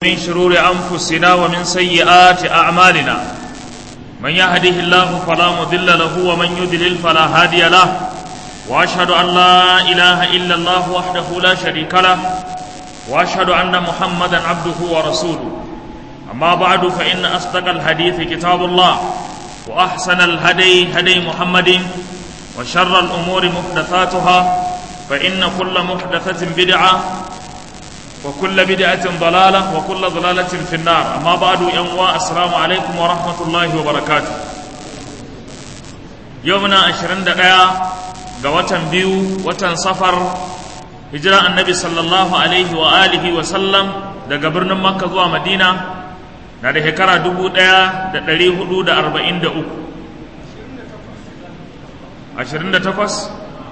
من شرور أنفسنا ومن سيئات أعمالنا من يهده الله فلا مضل له ومن يضلل فلا هادي له وأشهد أن لا إله إلا الله وحده لا شريك له وأشهد أن محمدا عبده ورسوله أما بعد فإن أصدق الحديث كتاب الله وأحسن الهدي هدي محمد وشر الأمور محدثاتها فإن كل محدثة بدعة وكل بدعة ضلالة وكل ضلالة في النار أما بعد ينوى السلام عليكم ورحمة الله وبركاته يومنا عشرين دقيقة قوة بيو وتن سفر هجرة النبي صلى الله عليه وآله وسلم daga birnin Makka zuwa Madina na da shekara dubu ɗaya da ɗari hudu da arba'in da uku ashirin da takwas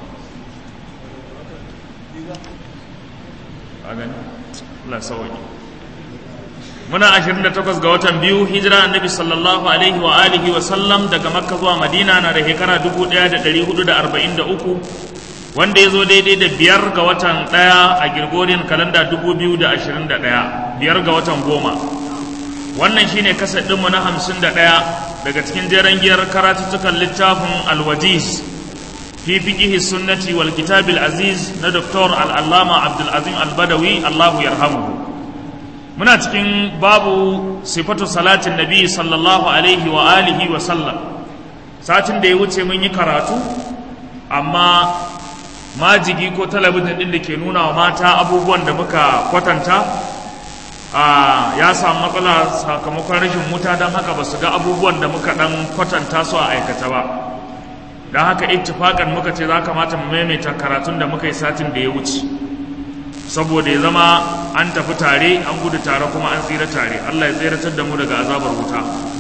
Allah sauki muna 28 ga watan biyu hijira annabi sallallahu alaihi wa alihi wa sallam daga makka zuwa madina na da shekara 1443 wanda ya zo daidai da biyar ga watan ɗaya a girgorin kalanda 2021 biyar ga watan goma wannan shine kasar ɗinmu na 51 daga cikin jeren giyar karatuttukan littafin alwajiz في فقه السنة والكتاب العزيز ندكتور العلامة عبد العظيم البدوي الله يرحمه muna cikin babu sifatu salatin nabi sallallahu alaihi wa alihi wa sallam satin da ya wuce mun yi karatu amma majigi ko talabijin din da ke nuna wa mata abubuwan da muka kwatanta ya samu matsala sakamakon rashin wuta don haka ba su ga abubuwan da muka dan kwatanta su a aikata ba don haka ittifakan muka ce za kamata mu maimaita karatun da muka yi satin da ya wuce saboda ya zama an tafi tare an gudu tare kuma an tsira tare Allah ya tseratar da mu daga azabar wuta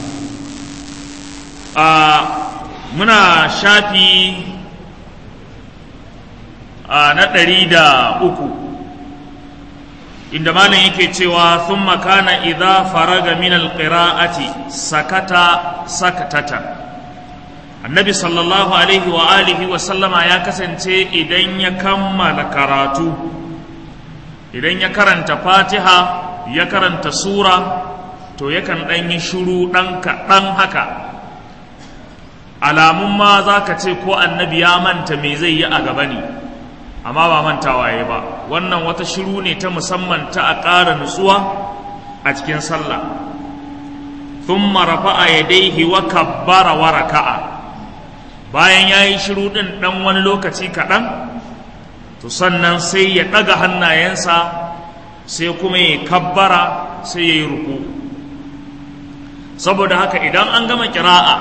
a muna shafi a na ɗari da uku inda malam yake cewa sun makana idza faraga min alqira'ati sakata sakatata annabi sallallahu alaihi wa alihi wa sallama ya kasance idan ya kammala karatu idan ya karanta fatiha ya karanta sura to yakan ɗan yi shuru ɗan kaɗan haka alamun ma za ka ce ko annabi ya manta me zai yi a gaba ne amma ba mantawa ya ba wannan wata shiru ne ta musamman ta a ƙara nutsuwa a cikin sallah thumma rafa'a yadayhi wa kabbara wa raka'a bayan ya yi shiru ɗin ɗan wani lokaci kaɗan to sannan sai ya ɗaga hannayensa sai kuma ya kabbara sai ya yi ruku saboda haka idan an gama kira'a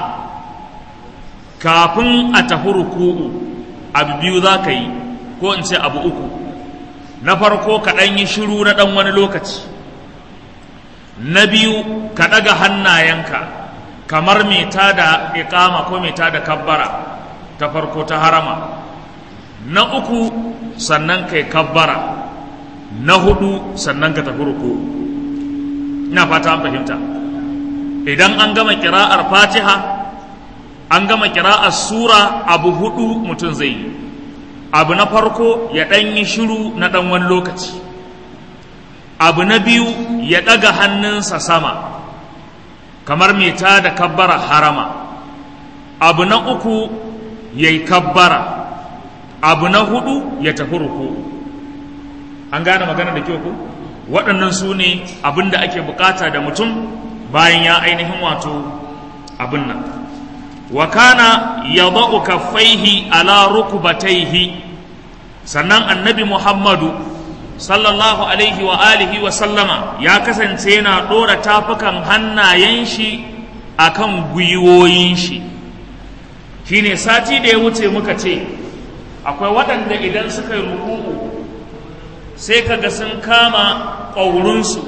kafin a tafi ruku'u abu biyu za ka yi ko in ce abu uku na farko ka ɗan yi shiru na ɗan wani lokaci na biyu ka ɗaga hannayenka kamar mai ta da iƙama ko mai ta da kabbara ta farko ta harama na uku sannan kai kabbara na hudu sannan ka tafi ruku ina fata an fahimta idan an gama kira'ar fatiha an gama kira'ar sura abu hudu mutum zai yi abu na farko ya ɗan yi shiru na ɗan wani lokaci abu na biyu ya ɗaga hannunsa sama kamar mai ta da kabbara harama abu na uku ya yi kabbara abu na hudu ya tafi ruku an gane magana da kyau ku waɗannan su ne abin da ake bukata da mutum bayan ya ainihin wato abin nan wa kana yadau kaffaihi ala rukbatayhi sannan annabi muhammadu sallallahu alaihi wa alihi wa sallama ya kasance yana ɗora tafukan hannayen shi akan gwiwoyin shi shine sati da ya wuce muka ce akwai waɗanda idan suka yi ruku'u sai kaga sun kama ƙaurinsu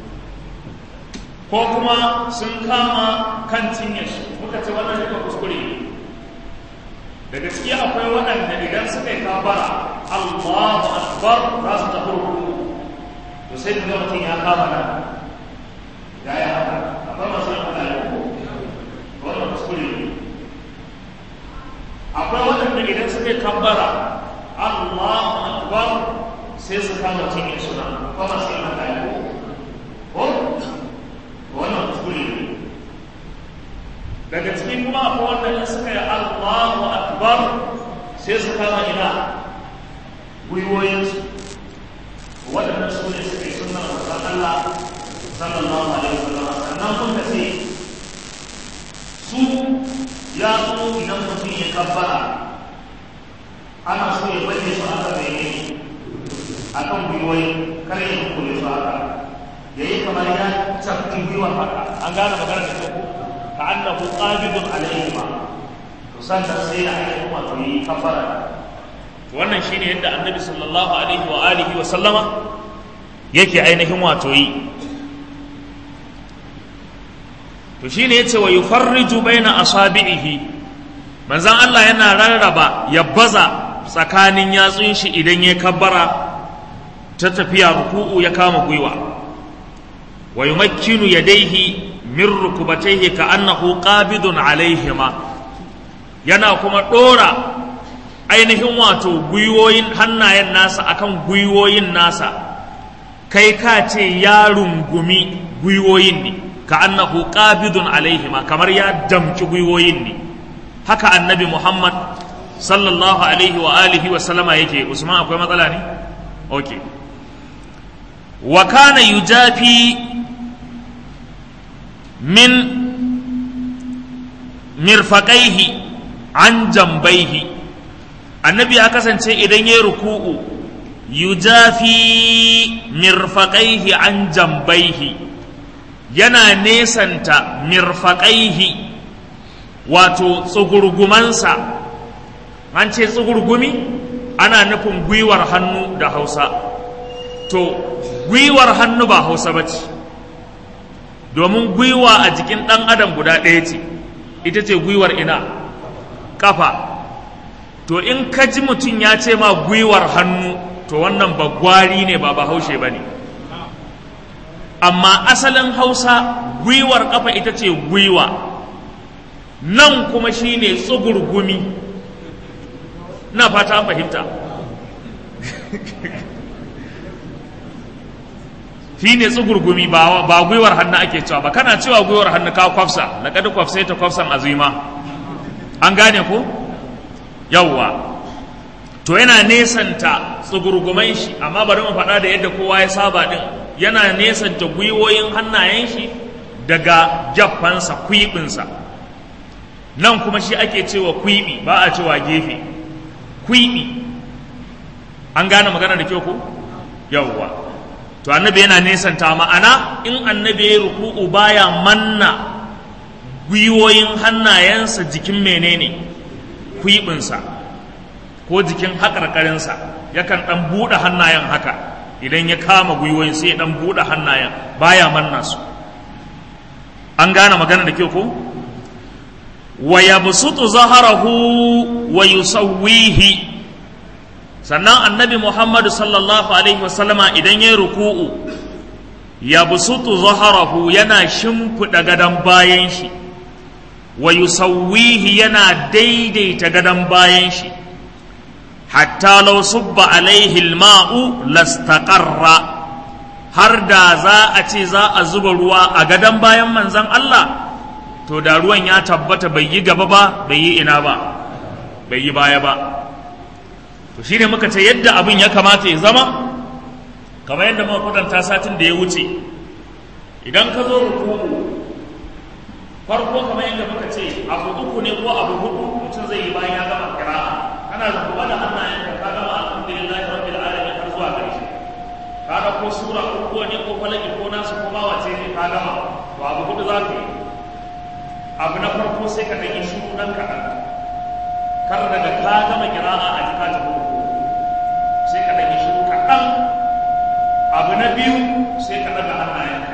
ko kuma sun kama kan cinyarsu muka ce wannan duka kuskure daga ciki akwai waɗanda idan suka yi kabara Allahu akbar za su tafi ruku'u to sai da mutum ya kama nan ya yi haka akwai masu yin haka ya wannan kuskure ne akwai waɗanda idan suka yi kambara Allahu akbar sai su kama cikin suna kuma sai mata ya ko ciki kuma akwai wanda in suka yi Allahu akbar sai su kama ina gwiwoyinsu waɗannan su ne suka yi sunan manzon Allah sallallahu alaihi wasallam sannan kun ka ce su ya zo idan mutum ya kabbara ana so ya bayyana su aka bayyane a kan gwiwoyi kar ya kule su haka ya yi kamar ya cafi gwiwa haka an gane magana da kyau ka annahu qabidun alayhi ma to sannan sai ya ainihin wato yi kabbara wannan shine yadda annabi sallallahu alaihi wa alihi wa sallama yake ainihin wato yi to shine yace wa yufarriju baina asabihi manzon Allah yana rarraba ya baza tsakanin yatsun shi idan ya kabbara ta tafiya ruku'u ya kama gwiwa wa yumakkinu yadayhi min rukubatayhi ka annahu qabidun alaihima yana kuma dora ainihin wato gwiwoyin hannayen nasa akan gwiwoyin nasa kai ka ce ya rungumi gwiwoyin ne ka annahu qabidun alaihima kamar ya damci gwiwoyin ne haka annabi Muhammad sallallahu alaihi wa alihi wa sallama yake Usman akwai matsala ne okay wa kana yujafi min mirfaqaihi an jambaihi annabi ya kasance idan ya ruku'u yujafi mirfaqaihi an jambaihi yana nesanta mirfaƙaihi wato tsugurgumansa an ce tsugurgumi ana nufin gwiwar hannu da hausa to gwiwar hannu ba hausa ba ce domin gwiwa a jikin ɗan adam guda ɗaya ce ita ce gwiwar ina ƙafa to in ka ji mutum ya ce ma gwiwar hannu to wannan ba gwari ne ba ba haushe ba ne amma asalin hausa gwiwar kafa ita ce gwiwa nan kuma shine tsugurgumi na fata an fahimta shine tsugurgumi ba ba gwiwar hannu ake cewa ba kana cewa gwiwar hannu ka kwafsa na kada kwafsai ta kwafsan azima an gane ko yawwa to yana nesanta tsugurguman shi amma bari mu faɗa da yadda kowa ya saba din yana nesanta gwiwoyin hannayen shi daga jaffansa kwiɓinsa nan kuma shi ake cewa kwiɓi ba a cewa gefe kwiɓi an gane magana da kyau ko yawwa to annabi yana nesanta ma'ana in annabi ya ruku'u baya manna gwiwoyin hannayensa jikin menene kwiɓinsa ko jikin haƙarƙarinsa yakan ɗan buɗe hannayen haka idan ya kama gwiwoyin sai ya ɗan buɗe hannayen baya manna su an gane magana da kyau ko wa yabsutu zaharahu wa yusawwihi sannan annabi muhammadu sallallahu alaihi wasallama idan ya ruku'u yabsutu zaharahu yana shimfiɗa gadon bayan shi wa yusawwihi yana daidaita gadon bayan shi hatta law subba alaihi alma'u lastaqarra har da za a ce za a zuba ruwa a gadon bayan manzon Allah to da ruwan ya tabbata bai yi gaba ba bai yi ina ba bai yi baya ba to shine muka ce yadda abin ya kamata ya zama kamar yadda muka kwatanta satin da ya wuce idan ka zo ruku'u farko kamar yadda muka ce abu uku ne ko abu hudu mutum zai yi bayan ya gama kira'a kana zuba da hannayen ka ka gama alhamdulillah rabbil alamin har zuwa ƙarshe ka ga ko sura uku ne ko falaki ko nasu ko ma wace ne ka gama to abu hudu za ka yi abu na farko sai ka ɗan yi shiru ɗan kaɗan kar daga ka gama kira'a a jika ta hudu sai ka ɗan yi shiru kaɗan abu na biyu sai ka ɗaga hannayenka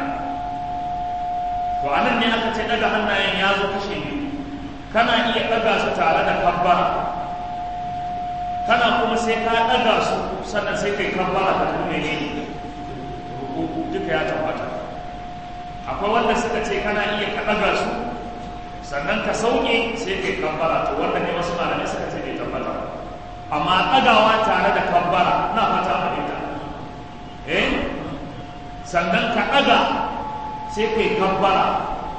to a nan ne aka ce ɗaga hannayen ya zo kashe biyu kana iya ɗaga su tare da kabbara kana kuma sai ka ɗaga su sannan sai kai kabbara ka kuma ne duka ya tabbata akwai wanda suka ce kana iya ka ɗaga su sannan ka sauke sai kai kabbara to wanda ne wasu malamai suka ce bai tabbata amma ɗagawa tare da kabbara na fata fahimta eh sannan ka ɗaga sai kai kabbara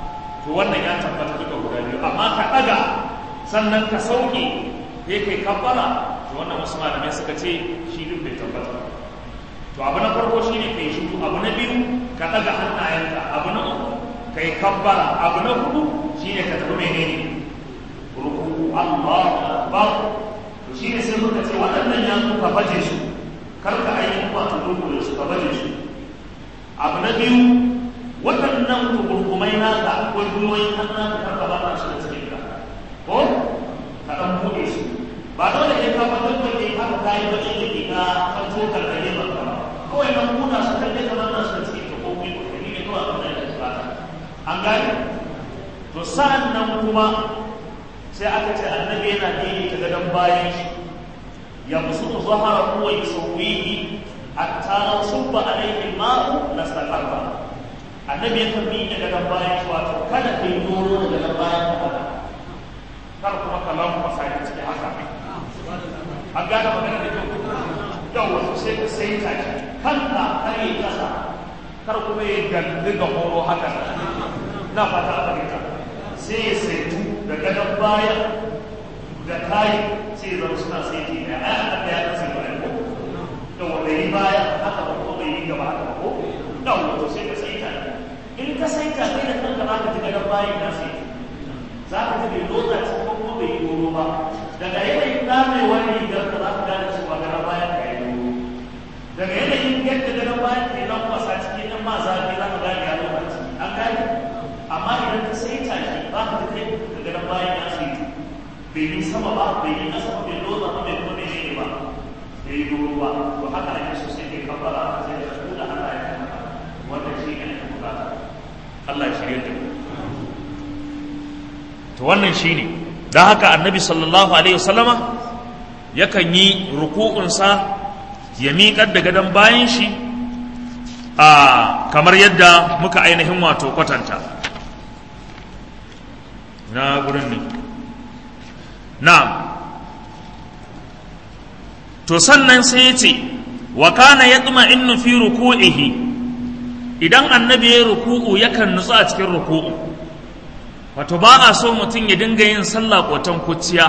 to wannan ya tabbata duka guda biyu amma ka ɗaga sannan ka sauke sai kai kabbara to wannan wasu malamai suka ce shi duk bai tabbata to abu na farko shine kai shiru abu na biyu ka ɗaga hannayenka abu na uku kai kabbara abu na hudu shine ka tafi menene ruku Allahu akbar to shine sai muka ce waɗannan ya ka baje su kar ka ainihin wato ruku su ka baje su abu na biyu waɗannan gurgumai naka ko gwiwoyin hannun ka karka ba su da cikin ka ko ka ɗan buɗe su ba dole ne ka fatan da ke haka kayi ba ne ke ka kan tokar da ne ba ka kawai nan buɗa su kan dai kamar nasu da cikin ka ko gwiwo ka ne kawai abin da ya bukata an gane to sa'an nan kuma sai aka ce annabi yana daidaita gadon bayan shi ya musu zahara kuwa ya sauwihi hatta law subba alayhi al-ma'u lastaqarra annabi ya tambayi da gadon bayan shi wato kada ka yi doro da gadon bayan ka kar kuma ka lamu masa ya ciki haka an gane magana da kyau yau wato sai ka sai ta shi kanka kar yi kasa kar kuma ya galli ga horo haka na fata a fahimta sai ya saitu da gadon bayan da kayi sai ya zama suna saiti ne a yi ya kasa da ko da wanda yi baya haka ba ko bai yi gaba haka ko da wato sai ka saita in ka saita kai da kanka za ka ji gadon bayan na saiti za ka ji bai lotsa ci ko kuma bai yi doro ba daga yanayin damewar rigar ka za ka gane cewa gadon bayan ka yi doro daga yanayin yadda gadon bayan ka yi nan kwasa cikin yan ma zafi za ka gane ya lokaci an gane amma idan ka saita shi ba ka ji kai da gadon bayan ya saiti bai yi sama ba bai yi ƙasa ba bai lotsa ba bai kuma bai yi ba bai yi doro ba to haka ake so sai kai kafara sai da su da Allah ya kai wannan shi ne ake bukata Allah ya shirye da mu to wannan shine dan haka annabi sallallahu alaihi wasallama yakan yi ruku'unsa ya miƙar da gadon bayan shi a kamar yadda muka ainihin wato kwatanta na gurin ne na'am to sannan sai ya ce wa kana yatma innu fi ruku'ihi idan annabi ya ruku'u yakan nutsu a cikin ruku'u wato ba a so mutum ya dinga yin sallah kotan kuciya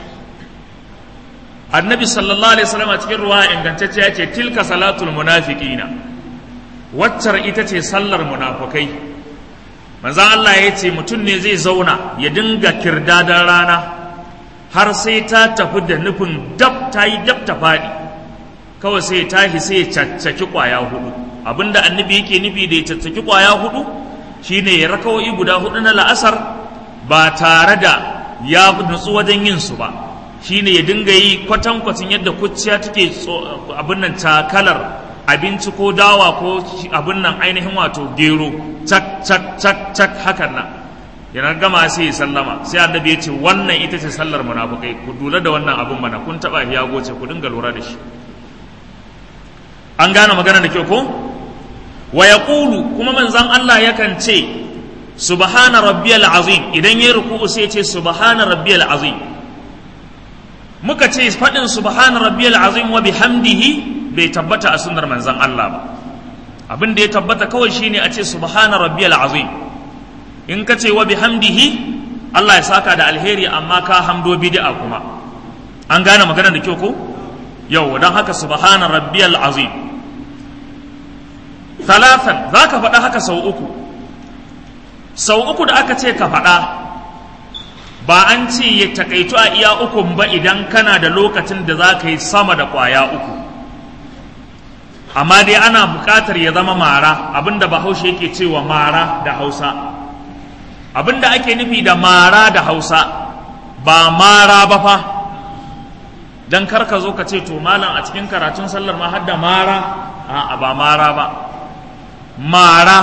annabi sallallahu alaihi wasallam a cikin ruwa ingantacce ya ce tilka salatul munafiqina waccar ita ce sallar munafukai manzon Allah ya ce mutum ne zai zauna ya dinga kirdadan rana har sai ta tafi da nufin dab ta yi dab ta faɗi kawai sai tashi sai ya caccaki ƙwaya hudu abinda annabi yake nufi da ya caccaki ƙwaya hudu shine ya rakawai guda hudu na la'asar ba tare da ya nutsu wajen yin su ba shine ya dinga yi kwatankwacin yadda kuciya take abin nan takalar abinci ko dawa ko abin nan ainihin wato gero cak cak cak cak hakan nan yana gama sai ya sallama sai annabi ya ce wannan ita ce sallar munafukai ku lura da wannan abin mana kun taba ya goce ku dinga lura da shi an gane magana da kyau ko wa yaqulu kuma manzon Allah yakan ce subhana rabbiyal azim idan yayi ruku'u sai ya ce subhana rabbiyal azim muka ce fadin subhana rabbiyal azim wa bihamdihi bai tabbata a sunnar manzon Allah ba abin da ya tabbata kawai shine a ce subhana rabbiyal azim in ka ce wa bihamdihi Allah ya saka da alheri amma ka hamdo bid'a kuma an gane magana da kyau ko yau don haka subhana rabbiyal azim talatan za ka faɗa haka sau uku sau uku da aka ce ka faɗa ba an ce ya takaitu a iya ukun ba idan kana da lokacin da za ka yi sama da ƙwaya uku amma dai ana buƙatar ya zama mara abinda bahaushe yake cewa mara da hausa abinda ake nufi da mara da hausa ba mara ba fa don karka zo ka ce to malam a cikin karatun sallar ma hadda mara a ba mara ba mara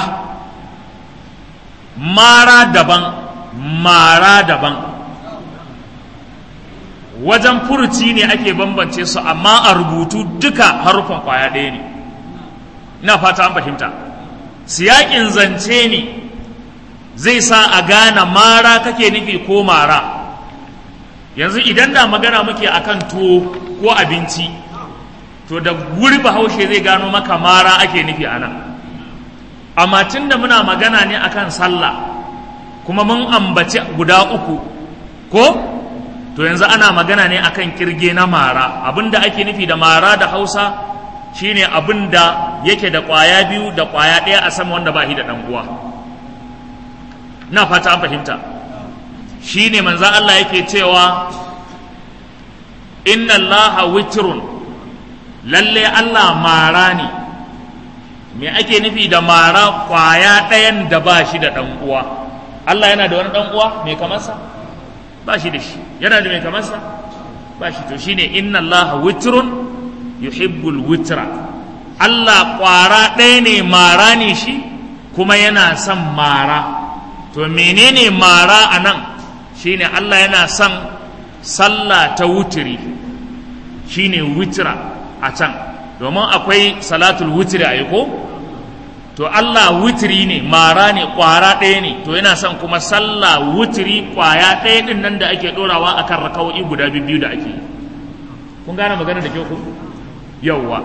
mara daban mara daban wajen furuci ne ake bambance su amma a rubutu duka harufan kwaya ɗaya ne ina fata an fahimta siyakin zance ne zai sa a gane mara kake nufi ko mara yanzu idan da magana muke akan tuwo ko abinci to da guri bahaushe zai gano maka mara ake nufi a nan amma tun da muna magana ne akan sallah kuma mun ambaci guda uku ko to yanzu ana magana ne akan kirge na mara abinda ake nufi da mara da hausa shine abinda yake da ƙwaya biyu da ƙwaya ɗaya a sama wanda ba shi da ɗan uwa na fata an fahimta shine manzan Allah yake cewa inna allaha witrun lalle Allah mara ne me ake nufi da mara kwaya ɗayan da ba shi da ɗan uwa Allah yana da wani ɗan uwa mai kamarsa ba shi da shi yana da mai kamarsa ba shi to shine inna allaha witrun yuhibbul witra Allah kwara ɗaya ne mara ne shi kuma yana son mara to menene mara a nan shine Allah yana son sallah ta wutiri shine witra a can domin akwai salatul wutiri a ko to Allah wutiri ne mara ne kwara ɗaya ne to yana son kuma sallah wutiri kwaya ɗaya ɗin nan da ake ɗorawa akan raka'o'i guda biyu da ake yi kun gane magana da kyau ku yauwa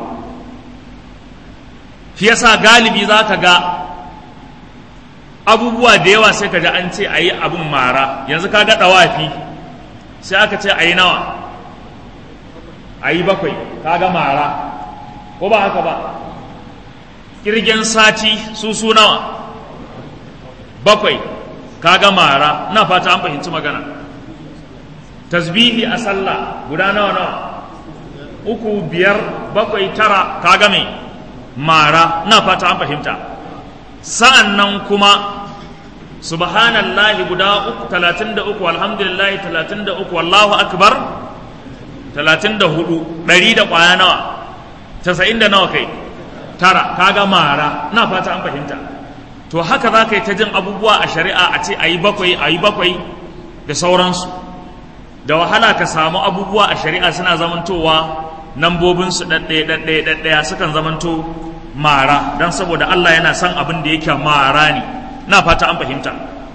shi yasa galibi za ka ga abubuwa da yawa sai ka ji an ce a yi abin mara yanzu ka ga ɗawafi sai aka ce a yi nawa a yi bakwai ka ga mara ko ba haka ba kirgen sati su su nawa bakwai ka ga mara na fata an fahimci magana tasbihi a sallah guda nawa nawa uku biyar bakwai tara ka ga mai mara na fata an fahimta sa'an nan kuma subhanallahi guda uku talatin da uku alhamdulillahi talatin da uku wallahu akbar talatin da hudu ɗari da ƙwaya nawa casa'in da nawa kai tara kaga mara na fata an fahimta to haka za ka yi ta jin abubuwa a shari'a a ce a yi bakwai a yi bakwai da sauransu da wahala ka samu abubuwa a shari'a suna zamantowa nambobinsu ɗaɗɗaya ɗaɗɗaya ɗaɗɗaya sukan zamanto mara don saboda Allah yana son abin da yake mara ne na fata an fahimta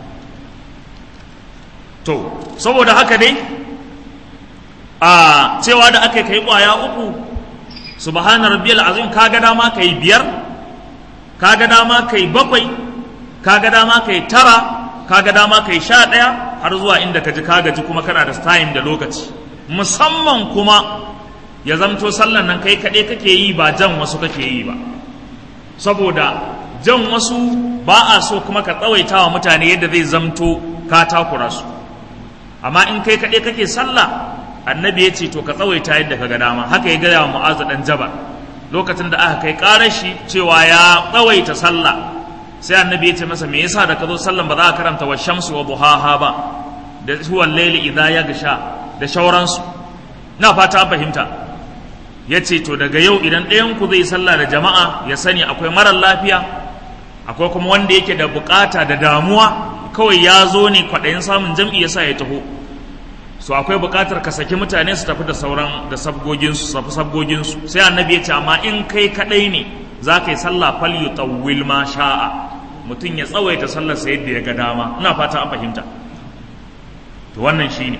to saboda haka dai a cewa da aka kai kwaya uku subhana rabbiyal azim kaga dama kai biyar kaga dama kai bakwai kaga dama kai tara kaga dama kai sha ɗaya har zuwa inda ka ji ka gaji kuma kana da time da lokaci musamman kuma ya zamto sallan nan kai kaɗai kake yi ba jan wasu kake yi ba saboda jan wasu ba a so kuma ka tsawaita wa mutane yadda zai zamto ka takura su amma in kai kaɗai kake sallah annabi ya ce to ka tsawaita yadda ka ga dama haka ya gaya wa mu'azu dan jabal lokacin da aka kai ƙarar shi cewa ya tsawaita sallah sai annabi ya ce masa me yasa da ka zo sallan ba za ka karanta wa shamsu wa duhaha ba da huwa layli idza yagsha da shauransu na fata an fahimta ya ce to daga yau idan ɗayan ku zai sallah da jama'a ya sani akwai marar lafiya akwai kuma wanda yake da bukata da damuwa kawai ya zo ne kwaɗayin samun jam'i ya sa ya taho so akwai bukatar ka saki mutane su tafi da sauran da sabgoginsu su tafi sabgoginsu sai annabi ya ce amma in kai kaɗai ne za ka yi sallah fal yutawwil ma sha'a mutum ya tsawaita sallar sa yadda ya ga dama ina fata an fahimta to wannan shine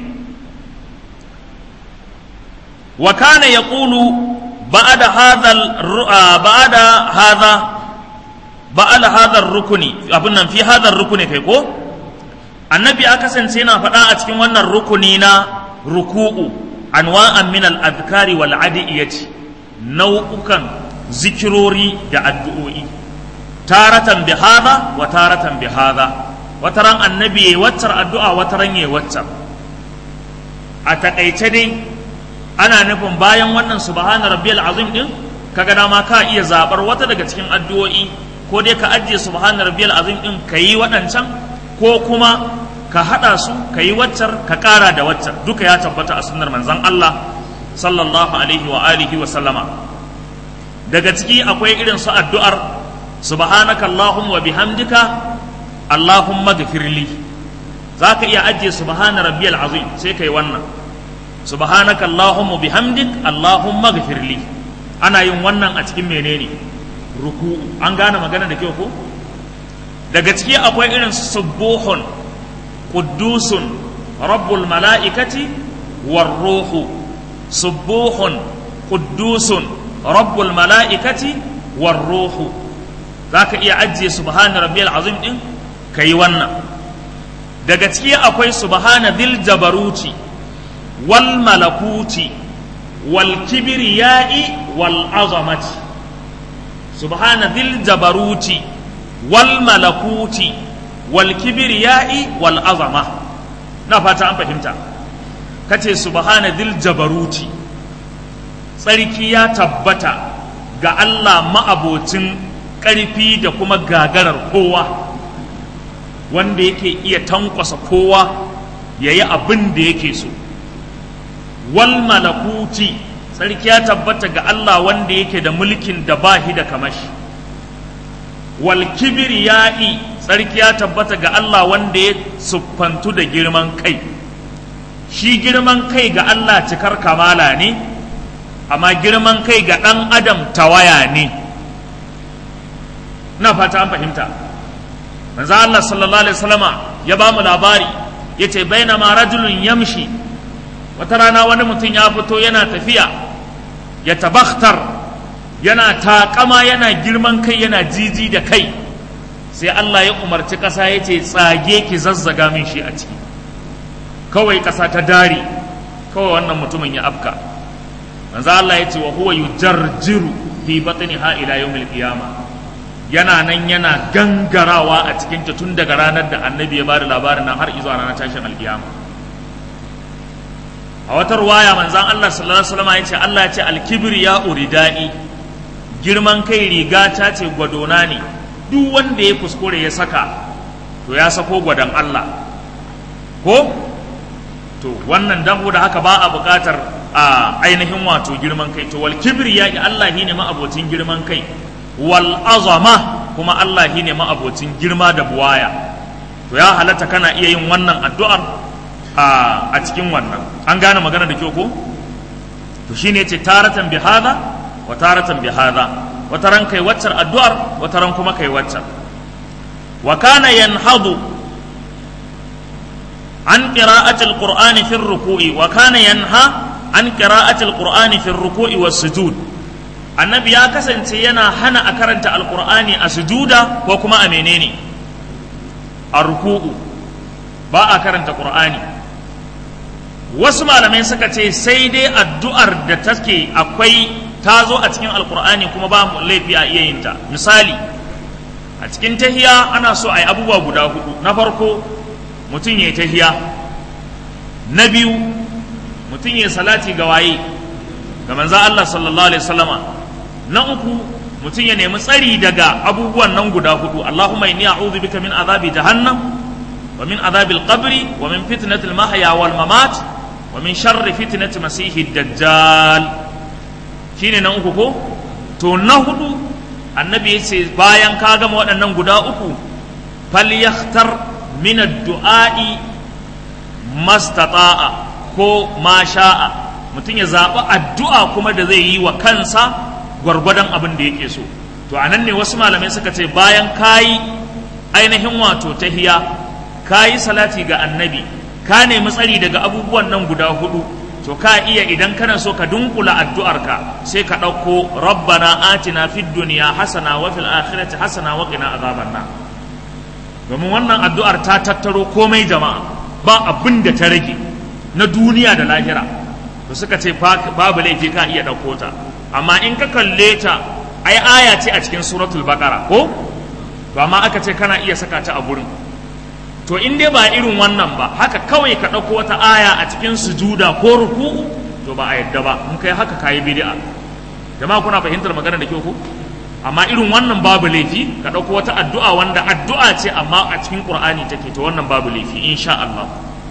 wa kana yaqulu ba'da hadha ba'da hadha ba'da hadha rukuni abin nan fi hadha rukuni kai ko annabi ya kasance yana faɗa a cikin wannan rukuni na ruku'u anwa'an min al-adhkari wal adiyati nau'ukan zikirori da addu'o'i taratan bi hadha wa taratan bi hadha wataran annabi yayi waccar addu'a wataran yayi waccar a takaice dai ana nufin bayan wannan subhana rabbiyal azim din kaga dama ka iya zabar wata daga cikin addu'o'i ko dai ka ajiye subhana rabbiyal azim din kayi waɗancan ko kuma ka haɗa su ka yi waccar ka ƙara da waccar duka ya tabbata a sunnar manzon Allah sallallahu alaihi wa alihi wa sallama daga ciki akwai irin su addu'ar subhanaka allahumma wa bihamdika allahumma ghfirli zaka iya ajiye subhana rabbiyal azim sai kai wannan subhanaka allahumma bihamdik allahumma ghfirli ana yin wannan a cikin menene ruku an gane magana da kyau ko daga ciki akwai irin subuhun quddusun rabbul mala'ikati war ruhu subuhun quddusun rabbul mala'ikati war ruhu zaka iya ajiye subhana rabbiyal azim din kai wannan daga ciki akwai subhana dhil jabaruti wal malakuti wal kibriyai wal azamati subhana dhil jabaruti wal malakuti wal kibriyai wal azama na fata an fahimta kace subhana dhil jabaruti tsarki ya tabbata ga Allah ma'abocin ƙarfi da kuma gagarar kowa wanda yake iya tankwasa kowa ya yi abin da yake so wal malakuti tsarki ya tabbata ga Allah wanda yake da mulkin da ba shi da kamashi wal kibriya'i tsarki ya tabbata ga Allah wanda ya siffantu da girman kai shi girman kai ga Allah cikar kamala ne amma girman kai ga ɗan adam tawaya ne na fata an fahimta manzo Allah sallallahu alaihi wasallama ya ba mu labari yace bainama rajulun yamshi wata rana wani mutum ya fito yana tafiya ya tabakhtar yana takama yana girman kai yana jiji da kai sai Allah ya umarci ƙasa ya ce tsage ki zazzaga min shi a ciki kawai ƙasa ta dare kawai wannan mutumin ya afka manzo Allah ya ce wa huwa yujarjiru fi batniha ila yawmil qiyamah yana nan yana gangarawa a cikin ta tun daga ranar da annabi ya bada labarin nan har izuwa ranar tashin alkiyama a wata ruwaya manzan Allah sallallahu alaihi wasallam ya ce Allah ya ce alkibir ya uridai girman kai riga ta ce gwadona ne duk wanda ya kuskure ya saka to ya sako gwadon Allah ko to wannan dabo da haka ba a buƙatar a ainihin wato girman kai to wal kibir ya Allah ne ma abocin girman kai wal azama kuma Allah shi ne ma'abocin girma da buwaya to ya halatta kana iya yin wannan addu'ar a cikin wannan an gane magana da kyau ko to shine yace taratan bi hada wa taratan bi hada wata ran kai waccar addu'ar wata ran kuma kai waccar wa kana yanhadu an qira'ati alqur'ani fi ruku'i wa kana yanha an qira'ati alqur'ani fi ruku'i was sujud annabi ya kasance yana hana a karanta alkur'ani a sujuda ko kuma a menene a ruku'u ba a karanta qur'ani wasu malamai suka ce sai dai addu'ar da take akwai ta zo a cikin alkur'ani kuma ba mu laifi a iya yin ta misali a cikin tahiya ana so a yi abubuwa guda hudu na farko mutum ya yi tahiya na biyu mutum ya salati ga waye ga manzo Allah sallallahu alaihi wasallama na uku mutum ya nemi tsari daga abubuwan nan guda hudu Allahumma inni a'udhu bika min azabi jahannam wa min azabil qabri wa min fitnatil mahya wal mamat wa min sharri fitnati masihi dajjal shine na uku ko to na hudu annabi ya ce bayan ka gama waɗannan guda uku falyakhtar min ad-du'a'i mastata'a ko ma sha'a mutum ya zaɓi addu'a kuma da zai yi wa kansa gwargwadon abin da yake so to a nan ne wasu malamai suka ce bayan kayi ainihin wato tahiya kayi salati ga annabi ka nemi tsari daga abubuwan nan guda hudu to ka iya idan kana so ka dunkula addu'arka sai ka ɗauko rabbana atina fid dunya hasana wa fil akhirati hasana wa qina azaban nar domin wannan addu'ar ta tattaro komai jama'a ba abin da ta rage na duniya da lahira to suka ce babu laifi ka iya ɗauko ta amma in ka kalle ta ai aya ce a cikin suratul baqara ko to amma aka ce kana iya saka ta a gurin to in dai ba irin wannan ba haka kawai ka ɗauko wata aya a cikin sujuda ko ruku'u to ba a yadda ba in kai haka kayi bid'a jama'a kuna fahimtar magana da kyau ko amma irin wannan babu laifi ka ɗauko wata addu'a wanda addu'a ce amma a cikin qur'ani take to wannan babu laifi insha Allah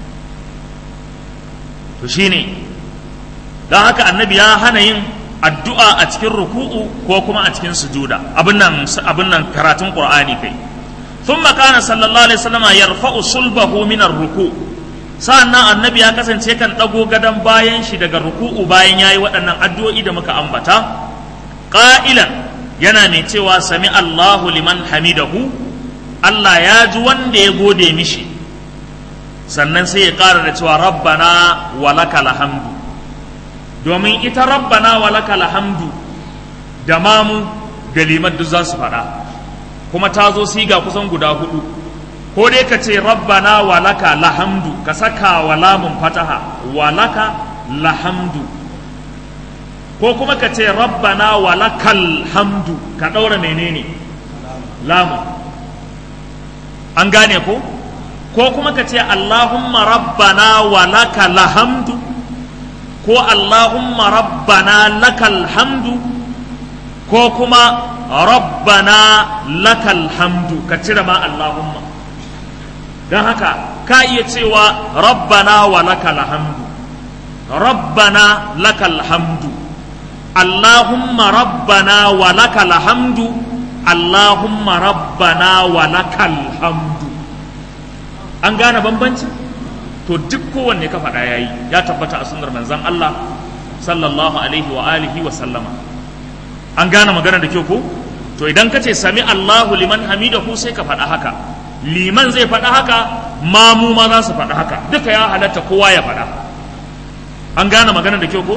to shine don haka annabi ya hana yin addu'a a cikin ruku'u ko kuma a cikin sujuda abin nan abin nan karatun qur'ani kai thumma kana sallallahu alaihi wasallam yarfa'u sulbahu min ar-ruku sa'annan annabi ya kasance kan dago gadan bayan shi daga ruku'u bayan yayi waɗannan addu'o'i da muka ambata qa'ilan yana mai cewa sami Allahu liman hamidahu Allah ya ji wanda ya gode mishi sannan sai ya ƙara da cewa rabbana walakal hamdu domin ita rabbana walakal hamdu da mamu da liman duk za su faɗa kuma ta zo siga kusan guda hudu ko dai ka ce rabbana walaka lahamdu ka saka wa lamun fataha walaka lahamdu ko kuma ka ce rabbana walakal hamdu ka ɗaura menene lamun an gane ko ko kuma ka ce allahumma rabbana walaka lahamdu ko allahumma rabbana lakal hamdu ko kuma rabbana lakal hamdu ka cire ma allahumma don haka ka iya cewa rabbana wa lakal hamdu rabbana lakal hamdu allahumma rabbana wa lakal hamdu allahumma rabbana wa lakal hamdu an gane bambanci to duk kowanne ka faɗa yayi ya tabbata a sunnar manzon Allah sallallahu alaihi wa alihi wa sallama an gane magana da kyau ko to idan ka ce sami Allahu liman hamidahu sai ka faɗa haka liman zai faɗa haka mamu ma za su faɗa haka duka ya halatta kowa ya faɗa an gane magana da kyau ko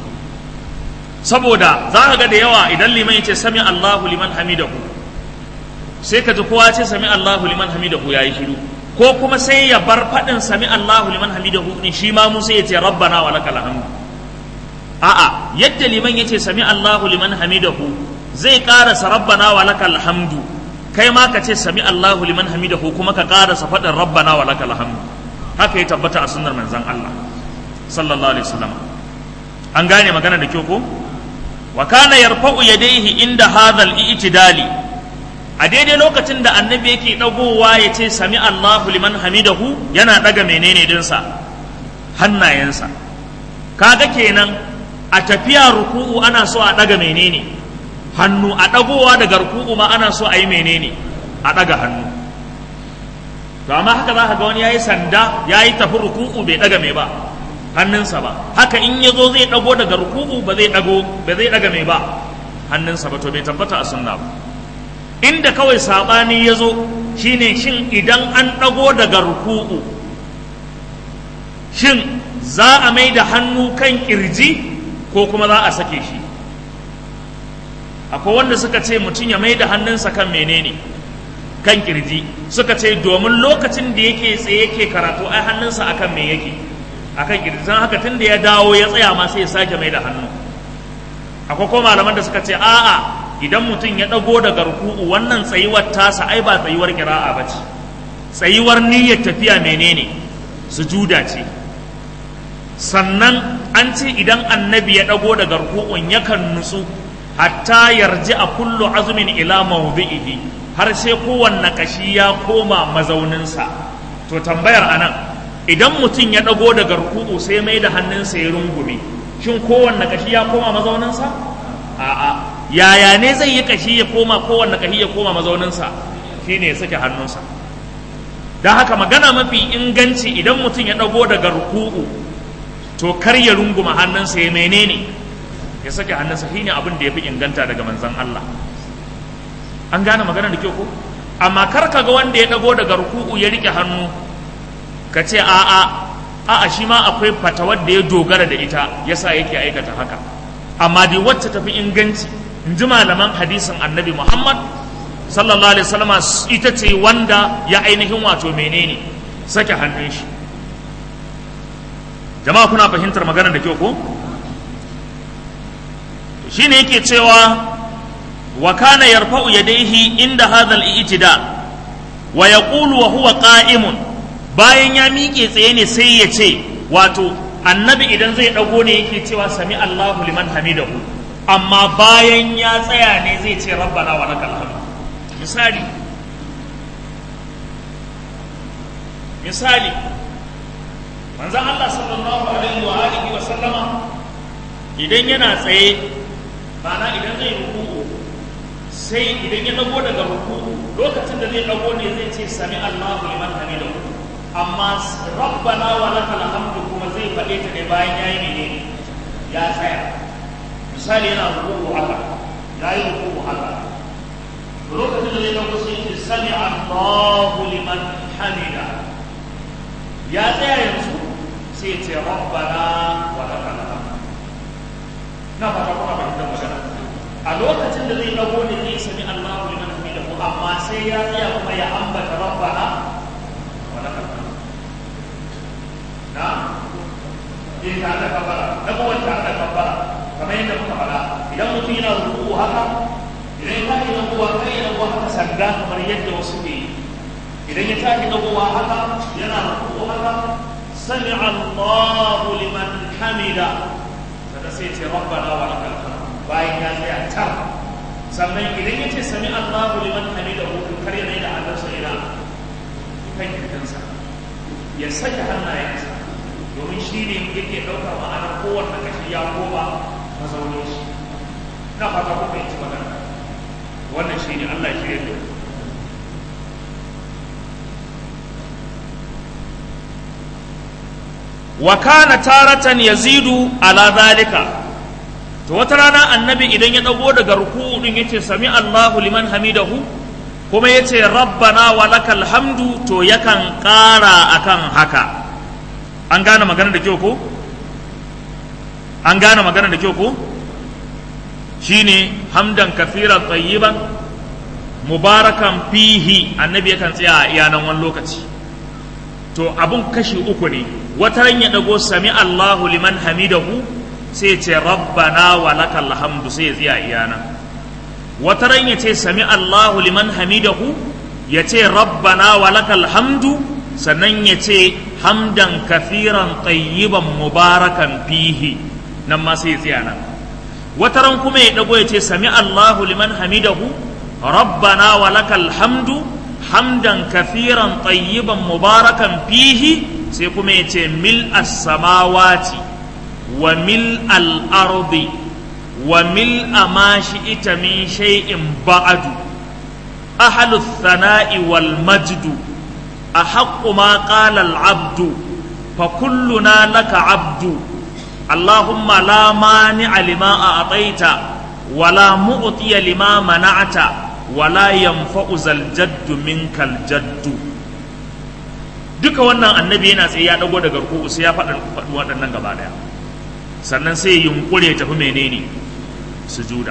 saboda za ka ga da yawa idan liman ya ce sami Allahu liman hamidahu sai ka ji kowa ce sami Allahu liman hamidahu yayi shiru ko kuma sai ya bar faɗin sami Allahu liman hamidahu ne shi ma mu sai ya ce rabbana wa lakal hamdu a'a yadda liman ya ce sami Allahu liman hamidahu zai ƙarasa rabbana wa lakal hamdu kai ma ka ce sami Allahu liman hamidahu kuma ka ƙarasa faɗin rabbana wa lakal hamdu haka ya tabbata a sunnar manzon Allah sallallahu alaihi wasallam an gane magana da kyau ko wa kana yarfa'u yadayhi inda hadha al-i'tidali a daidai lokacin da annabi yake dagowa ya ce sami Allahu liman hamidahu yana daga menene dinsa hannayensa kaga kenan a tafiya ruku'u ana so a daga menene hannu a dagowa daga ruku'u ma ana so a yi menene a daga hannu to amma haka za ka ga wani yayi sanda yayi tafi ruku'u bai daga mai ba hannunsa ba haka in ya zo zai dago daga ruku'u ba zai dago ba zai daga mai ba hannunsa ba to bai tabbata a sunna ba inda kawai sabani ya zo shine shin idan an dago daga ruku'u shin za a mai da hannu kan kirji ko kuma za a sake shi akwai wanda suka ce mutum ya mai da hannunsa kan menene kan kirji suka ce domin lokacin da yake tsaye yake karatu ai hannunsa akan me yake akan kirji don haka tun da ya dawo ya tsaya ma sai ya sake mai da hannu akwai kuma malaman da suka ce a'a idan mutum ya ɗago daga ruku'u wannan tsayuwar tasa ai ba tsayuwar kira'a ba ce tsayuwar niyyar tafiya menene sujuda ce sannan an ce idan annabi ya ɗago daga ruku'un yakan nutsu hatta yarji a kullu azumin ila mawdi'ihi har sai kowanne kashi ya koma mazauninsa to tambayar anan idan mutum ya ɗago daga ruku'u sai mai da hannunsa ya rungume shin kowanne kashi ya koma mazauninsa a'a yaya ne zai yi kashi ya koma kowanne kashi ya koma mazauninsa shine ya sake hannunsa don haka magana mafi inganci idan mutum ya ɗago daga ruku'u to kar ya runguma hannunsa ya menene ya sake hannunsa shine abin da ya fi inganta daga manzon Allah an gane magana da kyau ko amma kar ka ga wanda ya ɗago daga ruku'u ya rike hannu ka ce a'a a'a shi ma akwai fatawar da ya dogara da ita yasa yake aikata haka amma dai wacce tafi inganci in ji malaman hadisin annabi muhammad sallallahu alaihi wasallam ita ce wanda ya ainihin wato menene sake hannun shi jama'a kuna fahimtar magana da kyau ko shine yake cewa wa kana yarfa'u yadayhi inda hadha al-i'tida wa yaqulu wa huwa qa'imun bayan ya miƙe tsaye ne sai ya ce wato annabi idan zai dago ne yake cewa sami Allahu liman hamidahu amma bayan ya tsaya ne zai ce rabbana wa lakal hamd misali misali manzon Allah sallallahu alaihi wa alihi wa sallama idan yana tsaye bana idan zai ruku'u sai idan ya dago daga ruku'u lokacin da zai dago ne zai ce sami Allahu liman hamidahu amma rabbana wa lakal hamdu kuma zai faɗe ta ne bayan yayi menene ya tsaya misali yana ruku'u haka yayi ruku'u haka lokacin da zai dago sai ce sami Allahu liman hamida ya tsaya yanzu sai ce rabbana wa lakal hamd na fata kuma fahimtar magana a lokacin da zai dago ne zai sami Allahu liman hamidahu amma sai ya tsaya kuma ya ambata rabbana eh tare da kabbara dagowar tare da kabbara kamar yadda muka faɗa idan mutum yana ruku haka idan ya tashi dagowa kai ya dagowa haka sanda kamar yadda wasu ke yi idan ya tashi dagowa haka yana ruku haka sami Allahu liman hamida sada sai ce rabbana wa lakal hamd bayan ya tsaya tar sannan idan ya ce sami Allahu liman hamida ko kar yana da Allah sai yana kan kirkansa ya saka hannayensa domin shi ne yake ɗaukar ma'anar kowanne kashi ya koma mazaunin shi na fata ko fahimci magana wannan shi ne Allah shi ne wa kana taratan yazidu ala zalika to wata rana annabi idan ya dago daga ruku'u din yace sami Allahu liman hamidahu kuma yace rabbana wa lakal hamdu to yakan ƙara akan haka an gane magana da kyau ko an gane magana da kyau ko shine hamdan kafiran tayyiban mubarakan fihi annabi yakan tsaya a iyanan wani lokaci to abun kashi uku ne wata ran ya dago sami Allahu liman hamidahu sai ce rabbana wa lakal hamdu sai ya tsaya iyana wata ran ya ce sami Allahu liman hamidahu ya ce rabbana wa lakal hamdu sannan ya ce hamdan kafiran tayyiban mubarakan fihi nan ma sai ya tsaya nan wata ran kuma ya dago ya ce sami Allahu liman hamidahu rabbana wa lakal hamdu hamdan kafiran tayyiban mubarakan fihi sai kuma ya ce mil as-samawati wa mil al-ardi wa mil ma shi'ita min shay'in ba'du ahlu thana'i wal majdu ahaqqu ma qala al-abdu fa kulluna laka abdu اللهم لا مانع لما أعطيت ولا معطي لما منعت ولا ينفع ذا الجد منك الجد duka wannan annabi yana tsaye ya dago daga ruku'u sai ya faɗa waɗannan gaba daya sannan sai yunkure tafi menene sujuda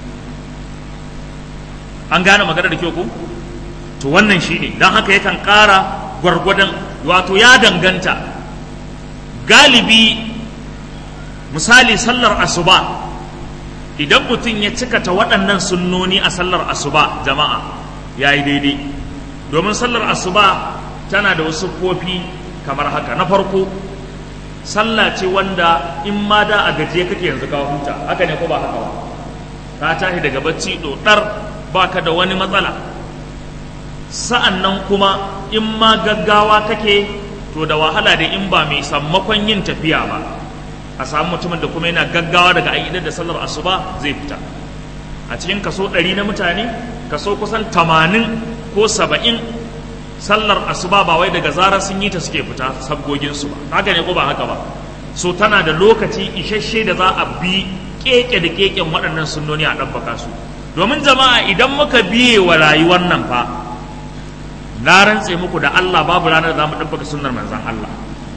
an gane magana da kyau ko to wannan shine don haka yakan ƙara gwargwadon wato ya danganta galibi misali sallar asuba idan mutum ya cikata waɗannan sunnoni a sallar asuba jama'a ya yi daidai domin sallar asuba tana da wasu kofi kamar haka na farko sallah ce wanda in ma da a gajiye kake yanzu ka huta haka ne ko ba haka ba ka tashi daga bacci ɗoɗar baka da wani matsala sa'an nan kuma in ma gaggawa kake to da wahala da in ba mai sammakon yin tafiya ba a samu mutumin da kuma yana gaggawa daga ayyadar da sallar asuba zai fita a cikin kaso ɗari na mutane kaso kusan tamanin ko saba'in sallar asuba ba wai daga zarar sun yi ta suke fita sabgoginsu ba haka ne ko ba haka ba so tana da lokaci isasshe da za a bi keke da keken waɗannan sunnoni a ɗabbaka su domin jama'a idan muka biye wa rayuwar nan fa na rantse muku da Allah babu ranar da za mu ɗabbaka sunnar manzon Allah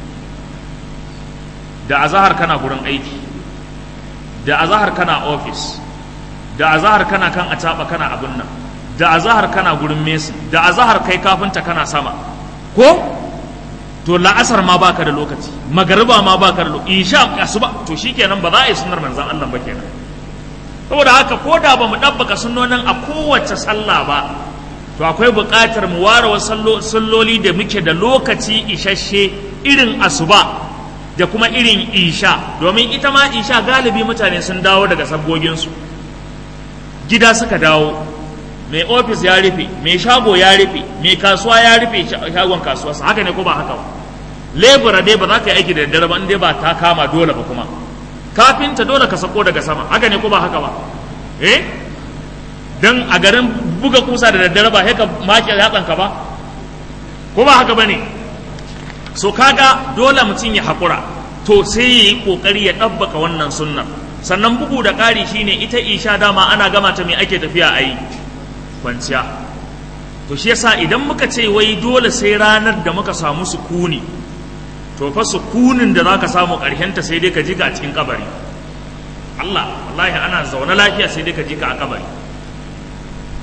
da azahar kana gurin aiki da azahar kana ofis da azahar kana kan acaba kana abin nan da azahar kana gurin mesi da azahar kai kafinta kana sama ko to la'asar ma baka da lokaci magariba ma baka da lokaci isha asuba to shikenan ba za a yi sunnar manzon Allah ba kenan saboda haka ko da ba mu dabbaka sunnonin a kowace sallah ba to akwai buƙatar mu ware wasu salloli da muke da lokaci isasshe irin asuba da kuma irin isha domin ita ma isha galibi mutane sun dawo daga sabgoginsu gida suka dawo mai ofis ya rufe mai shago ya rufe mai kasuwa ya rufe shagon kasuwa haka ne ko ba haka ba lebura dai ba za ka yi aiki da daddare ba in dai ba ta kama dole ba kuma kafinta dole ka sako daga sama haka ne ko ba haka ba eh dan a garin buga kusa da daddare ba sai ka make yatsanka ba ko ba haka bane so kaga dole mutum ya haƙura to sai ya yi ƙoƙari ya ɗabbaka wannan sunnan sannan bugu da ƙari shine ita isha dama ana gama ta mai ake tafiya a yi kwanciya to shi yasa idan muka ce wai dole sai ranar da muka samu sukuni to fa sukunin da zaka samu ƙarshenta sai dai ka ji ka a cikin kabari Allah wallahi ana zaune lafiya sai dai ka ji ka a kabari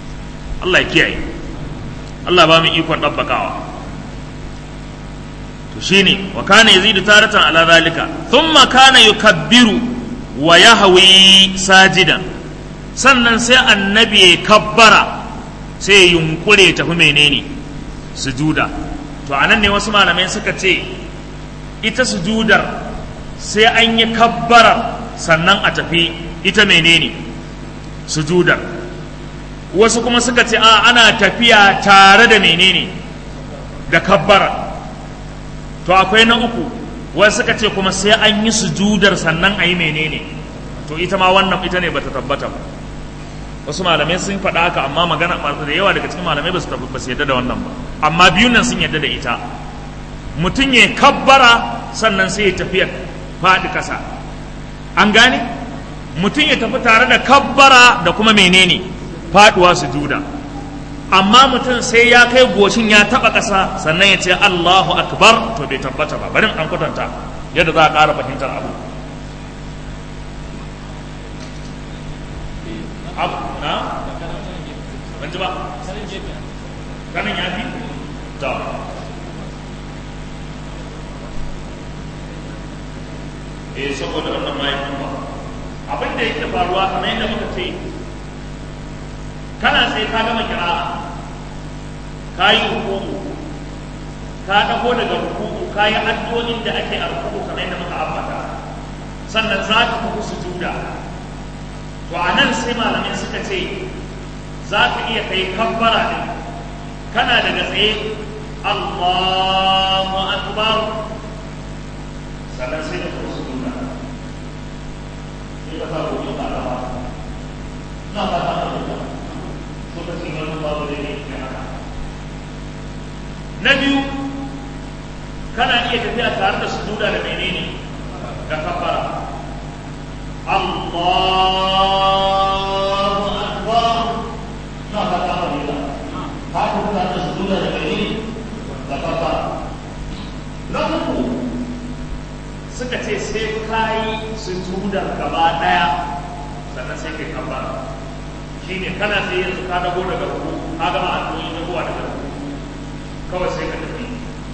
Allah ya kiyaye Allah ba mu ikon ɗabbakawa to shine wa kana yazidu taratan ala zalika thumma kana yukabbiru wa yahwi sajidan sannan sai annabi ya kabbara sai ya yunkure tafi menene sujuda to anan ne wasu malamai suka ce ita sujudar sai an yi kabbara sannan a tafi ita menene sujudar wasu kuma suka ce a ana tafiya tare da menene da kabbara to akwai na uku wasu suka ce kuma sai an yi sujudar sannan a yi menene to ita ma wannan ita ne bata tabbata ba wasu malamai sun faɗa haka amma magana da yawa daga cikin malamai ba su ba su yadda da wannan ba amma biyun nan sun yadda da ita mutum ya kabbara sannan sai ya tafiya faɗi ƙasa an gane mutum ya tafi tare da kabbara da kuma menene faɗuwa su juda amma mutum sai ya kai goshin ya taɓa ƙasa sannan ya ce Allahu akbar to bai tabbata ba bari an kwatanta yadda za a ƙara fahimtar abu abu na ban ji ba kanin ya fi to eh saboda wannan mahaifin ba abin da yake faruwa kamar yadda muka ce kana sai ka gama kira'a ka yi hukumu ka dago daga hukumu ka yi addu'o'in da ake a hukumu kamar yadda muka ambata sannan za ka tafi sujuda to a nan sai malamai suka ce za ka iya kai kabbara ne kana daga tsaye Allahu akbar sannan sai ka tafi sujuda sai ka fara gobe ba da ba na ba ta da lokacin wani babu da ne ke haka na biyu kana iya tafiya tare da sujuda da menene da kafara Allahu akbar na ba ta da ba ka ku tare da sujuda da menene da kafara na uku suka ce sai kayi sujudar gaba daya sannan sai kai kafara shine kana sai yanzu ka dago daga ruku ka gama addu'o'i na kowa daga ruku kawai sai ka tafi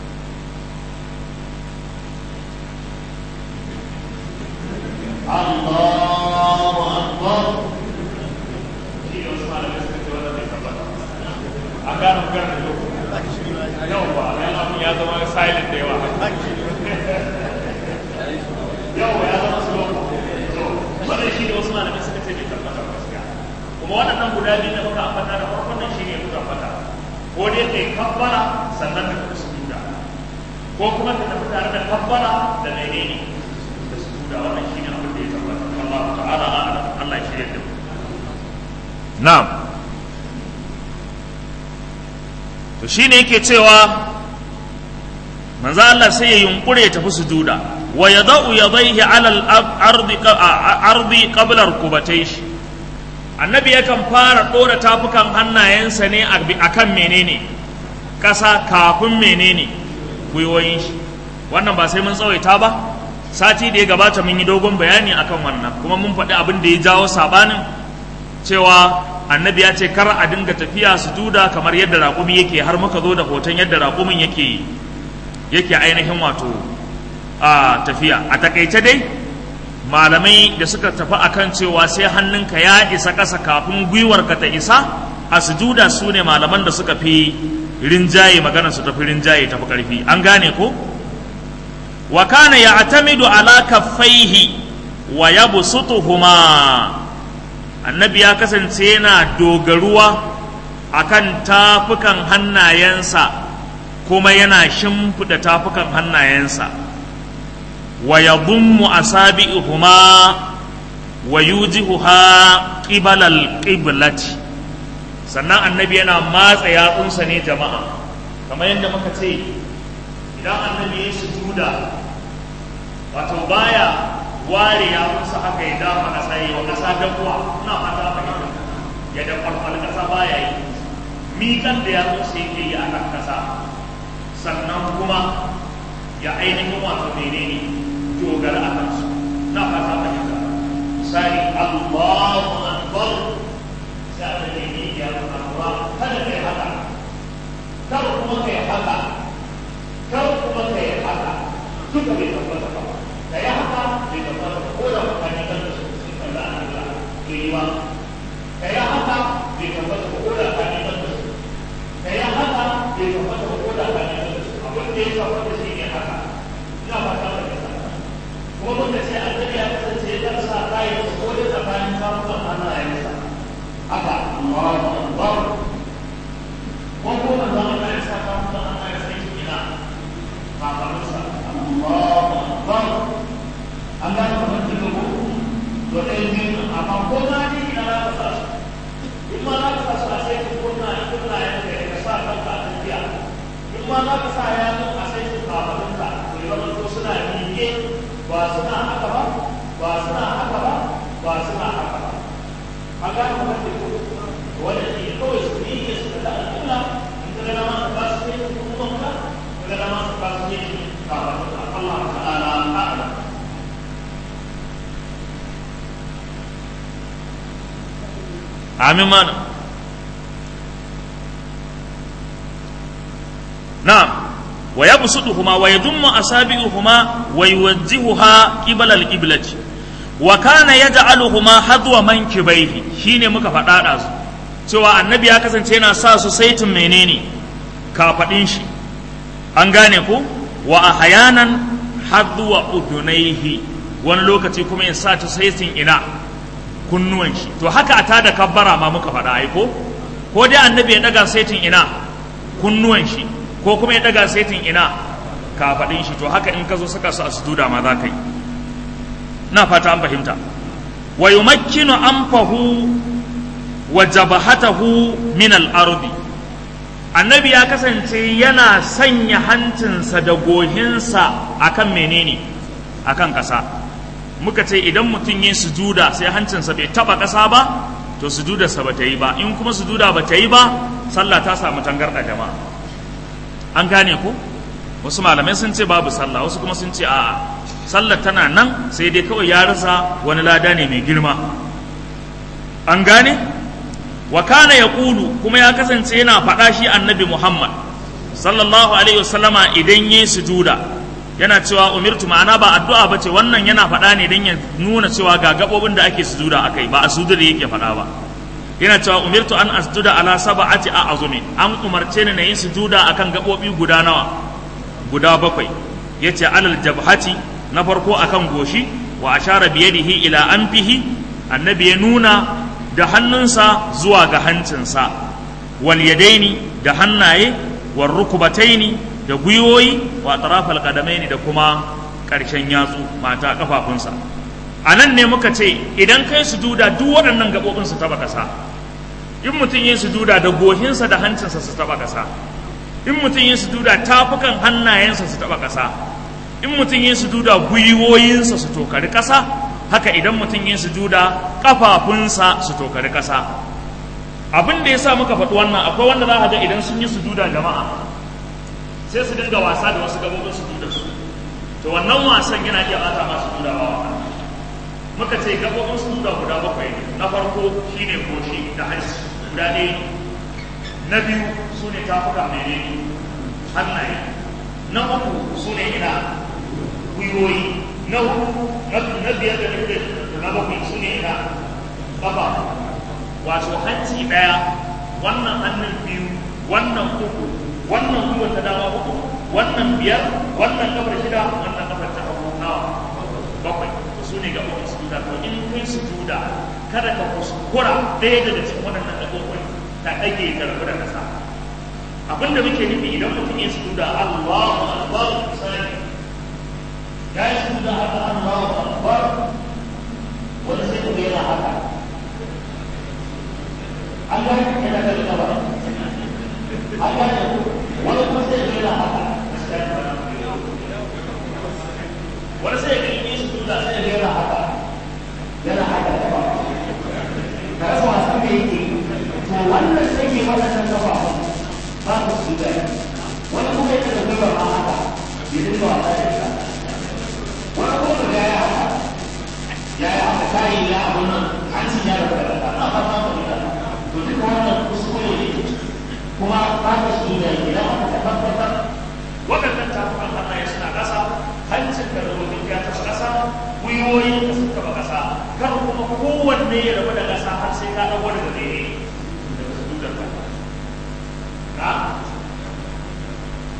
Allahu Akbar shi ne wasu malamai suka ce wannan bai tabbata a gane magana da yau yau ba yan abun ya zama silent da yawa yau ya zama slow wannan shi ne wasu malamai suka ce bai tabbata gaskiya kuma waɗannan guda biyu da muka ambata da farkon nan shi ne muka ambata ko dai kai kabbara sannan ka tafi sujuda ko kuma ka tafi tare da kabbara da menene da sujuda wannan shi ne abin da ya tabbata Allah ta'ala a'lam Allah ya shirya da mu na'am to shine yake cewa manzo Allah sai ya yunkure ya tafi sujuda wa yadau yadayhi ala al-ardi ardi qabla rukubatayhi annabi yakan fara ɗora tafukan hannayensa ne a kan menene ƙasa kafin menene gwiwoyin shi wannan ba sai mun tsawaita ba sati da ya gabata mun yi dogon bayani akan wannan kuma mun faɗi abin da ya jawo sabanin cewa annabi ya ce kar a dinga tafiya su duda kamar yadda raƙumi yake har muka zo da hoton yadda raƙumin yake yake ainihin wato a tafiya a takaice dai malamai da suka tafi akan cewa sai hannunka ya isa ƙasa kafin gwiwarka ta isa a sujuda su ne malaman da suka fi rinjaye magana su tafi rinjaye tafi ƙarfi an gane ko wa kana ya'tamidu ala kaffaihi wa yabsutuhuma annabi ya kasance yana dogaruwa akan tafukan hannayensa kuma yana shimfiɗa tafukan hannayensa wa yadhummu asabi'uhuma wa yujihuha qibala al-qiblati sannan annabi yana matsa yatsunsa ne jama'a kamar yadda muka ce idan annabi ya sujuda wato baya ware yatsunsa haka ya dama ƙasa yi wa ƙasa dabuwa ina fata fahimta ya da kwalkwal ƙasa baya yi miƙan da yatsunsa yake yi a kan ƙasa sannan kuma ya ainihin wato menene dogara a kansu na fata fahimta misali Allahu akbar sai da ne ya ruwa kada kai haka kar kuma kai haka kar kuma kai haka da ka ne abin da ya shafa da shi ne haka ina ba ta da kuma muka ce annabi ya kasance ya sa kayan ko da tsakanin kafukan hannayensa haka Allahu Akbar ko ko manzo Allah ya sa kafukan hannayensa yake ina kafarinsa Allahu Akbar an ga kamar da ko to dai biyu amma ko na ni ina za ka sa su in ma za ka sa su a sai ka kunna kunna ya ka sa kanka a tafiya in ma za ka sa ya a sai ka kafarinka to ya zama to suna miƙe ba suna haka ba ba suna haka ba ba suna haka ba a gane kuma da ko wanda ke kawai su ne ke su da al'umma in ka ga dama ba su ne kuma ka ka ga dama ba su ne ka ba Allah ta'ala a'lam amin mana na'am wa yabsutuhuma wa yadummu asabi'uhuma wa yuwajjihuha qibala al-qiblati wa kana yaj'aluhuma hadwa mankibaihi shine muka faɗa da su cewa annabi ya kasance yana sa su saitin menene kafadin shi an gane ku wa ahyanan hadwa udunaihi wani lokaci kuma ya sa ta saitin ina kunnuwan shi to haka a tada kabbara ma muka faɗa ai ko ko dai annabi ya daga saitin ina kunnuwan shi ko kuma ya daga saitin ina kafaɗin shi to haka in ka zo saka su a sujuda ma za ka yi na fata an fahimta wa yumakkinu anfahu wa jabahatahu min al-ardi annabi ya kasance yana sanya hancinsa da gohinsa akan menene akan ƙasa muka ce idan mutum yin sujuda sai hancinsa bai taba ƙasa ba to sujudarsa ba ta yi ba in kuma sujuda ba ta yi ba sallah ta samu tangarɗa jama'a an gane ku wasu malamai sun ce babu sallah wasu kuma sun ce a'a sallar tana nan sai dai kawai ya rasa wani lada ne mai girma an gane wa kana ya kulu kuma ya kasance yana faɗa shi annabi muhammad sallallahu alaihi wasallama idan yi sujuda yana cewa umirtu ma'ana ba addu'a bace wannan yana faɗa ne don ya nuna cewa ga gabobin da ake sujuda akai ba a sujuda da yake faɗa ba yana cewa umirtu an asjuda ala sab'ati a azumi an umarce ni na yin sujuda akan gabobi guda nawa guda bakwai yace alal jabhati na farko akan goshi wa ashara bi yadihi ila anfihi annabi ya nuna da hannunsa zuwa ga hancinsa wal yadaini da hannaye wal rukbataini da gwiwoyi wa tarafal qadamaini da kuma ƙarshen yatsu mata kafafunsa a nan ne muka ce idan kai sujuda duk waɗannan gaɓoɓin su taɓa ƙasa in mutum yin sujuda da gohinsa da hancinsa su taɓa ƙasa in mutum yin sujuda tafukan hannayensa su taɓa ƙasa in mutum yin sujuda gwiwoyinsa su tokari ƙasa haka idan mutum yin sujuda ƙafafunsa su tokari ƙasa abin da ya sa muka faɗi wannan akwai wanda za ka ga idan sun yi sujuda jama'a sai su dinga wasa da wasu gabobin sujuda su to wannan wasan yana iya bata masu sujuda ba muka ce gabobin sujuda guda bakwai ne na farko shine goshi da hanci guda ɗaya na biyu su ne tafuka mene hannaye na uku su ne ina gwiwoyi na uku na biyar da nufi na bakwai su ne ina ƙafa wato hanci ɗaya wannan hannun biyu wannan uku wannan gwiwar ta dama uku wannan biyar wannan kafar shida wannan kafar ta hagu nawa bakwai su ne gaɓoɓin sujuda to in kai sujuda kada ka kuskura ɗaya daga cikin waɗannan gaɓoɓin ta ɗage ta rabu da ƙasa abinda muke nufi idan mutum ya sujuda Allahu akbar misali ya yi sujuda haka Allahu akbar wani sai kuma yana haka an gane yana da gaba an gane wani kuma sai yana haka wani sai ga yi sujuda sai yana haka yana haka da ba ka rasa wasan da yake to wannan sai ke waɗannan kafa ba ku su da wani kuma yake da gaba ma haka ya dinga wasa da ita wani kuma da ya haka ya yi haka kayi ya abun nan an ci ya rabu da na ba ma ku da to duka wannan kuskure ne kuma ba ka shi da idan aka tabbatar waɗannan tafukan hannaye suna ƙasa hancin da rubutun ya taɓa ƙasa gwiwoyin da suka taɓa ƙasa kar kuma kowanne ya rabu da ƙasa har sai ka ɗago daga daidai daga sujudar ka na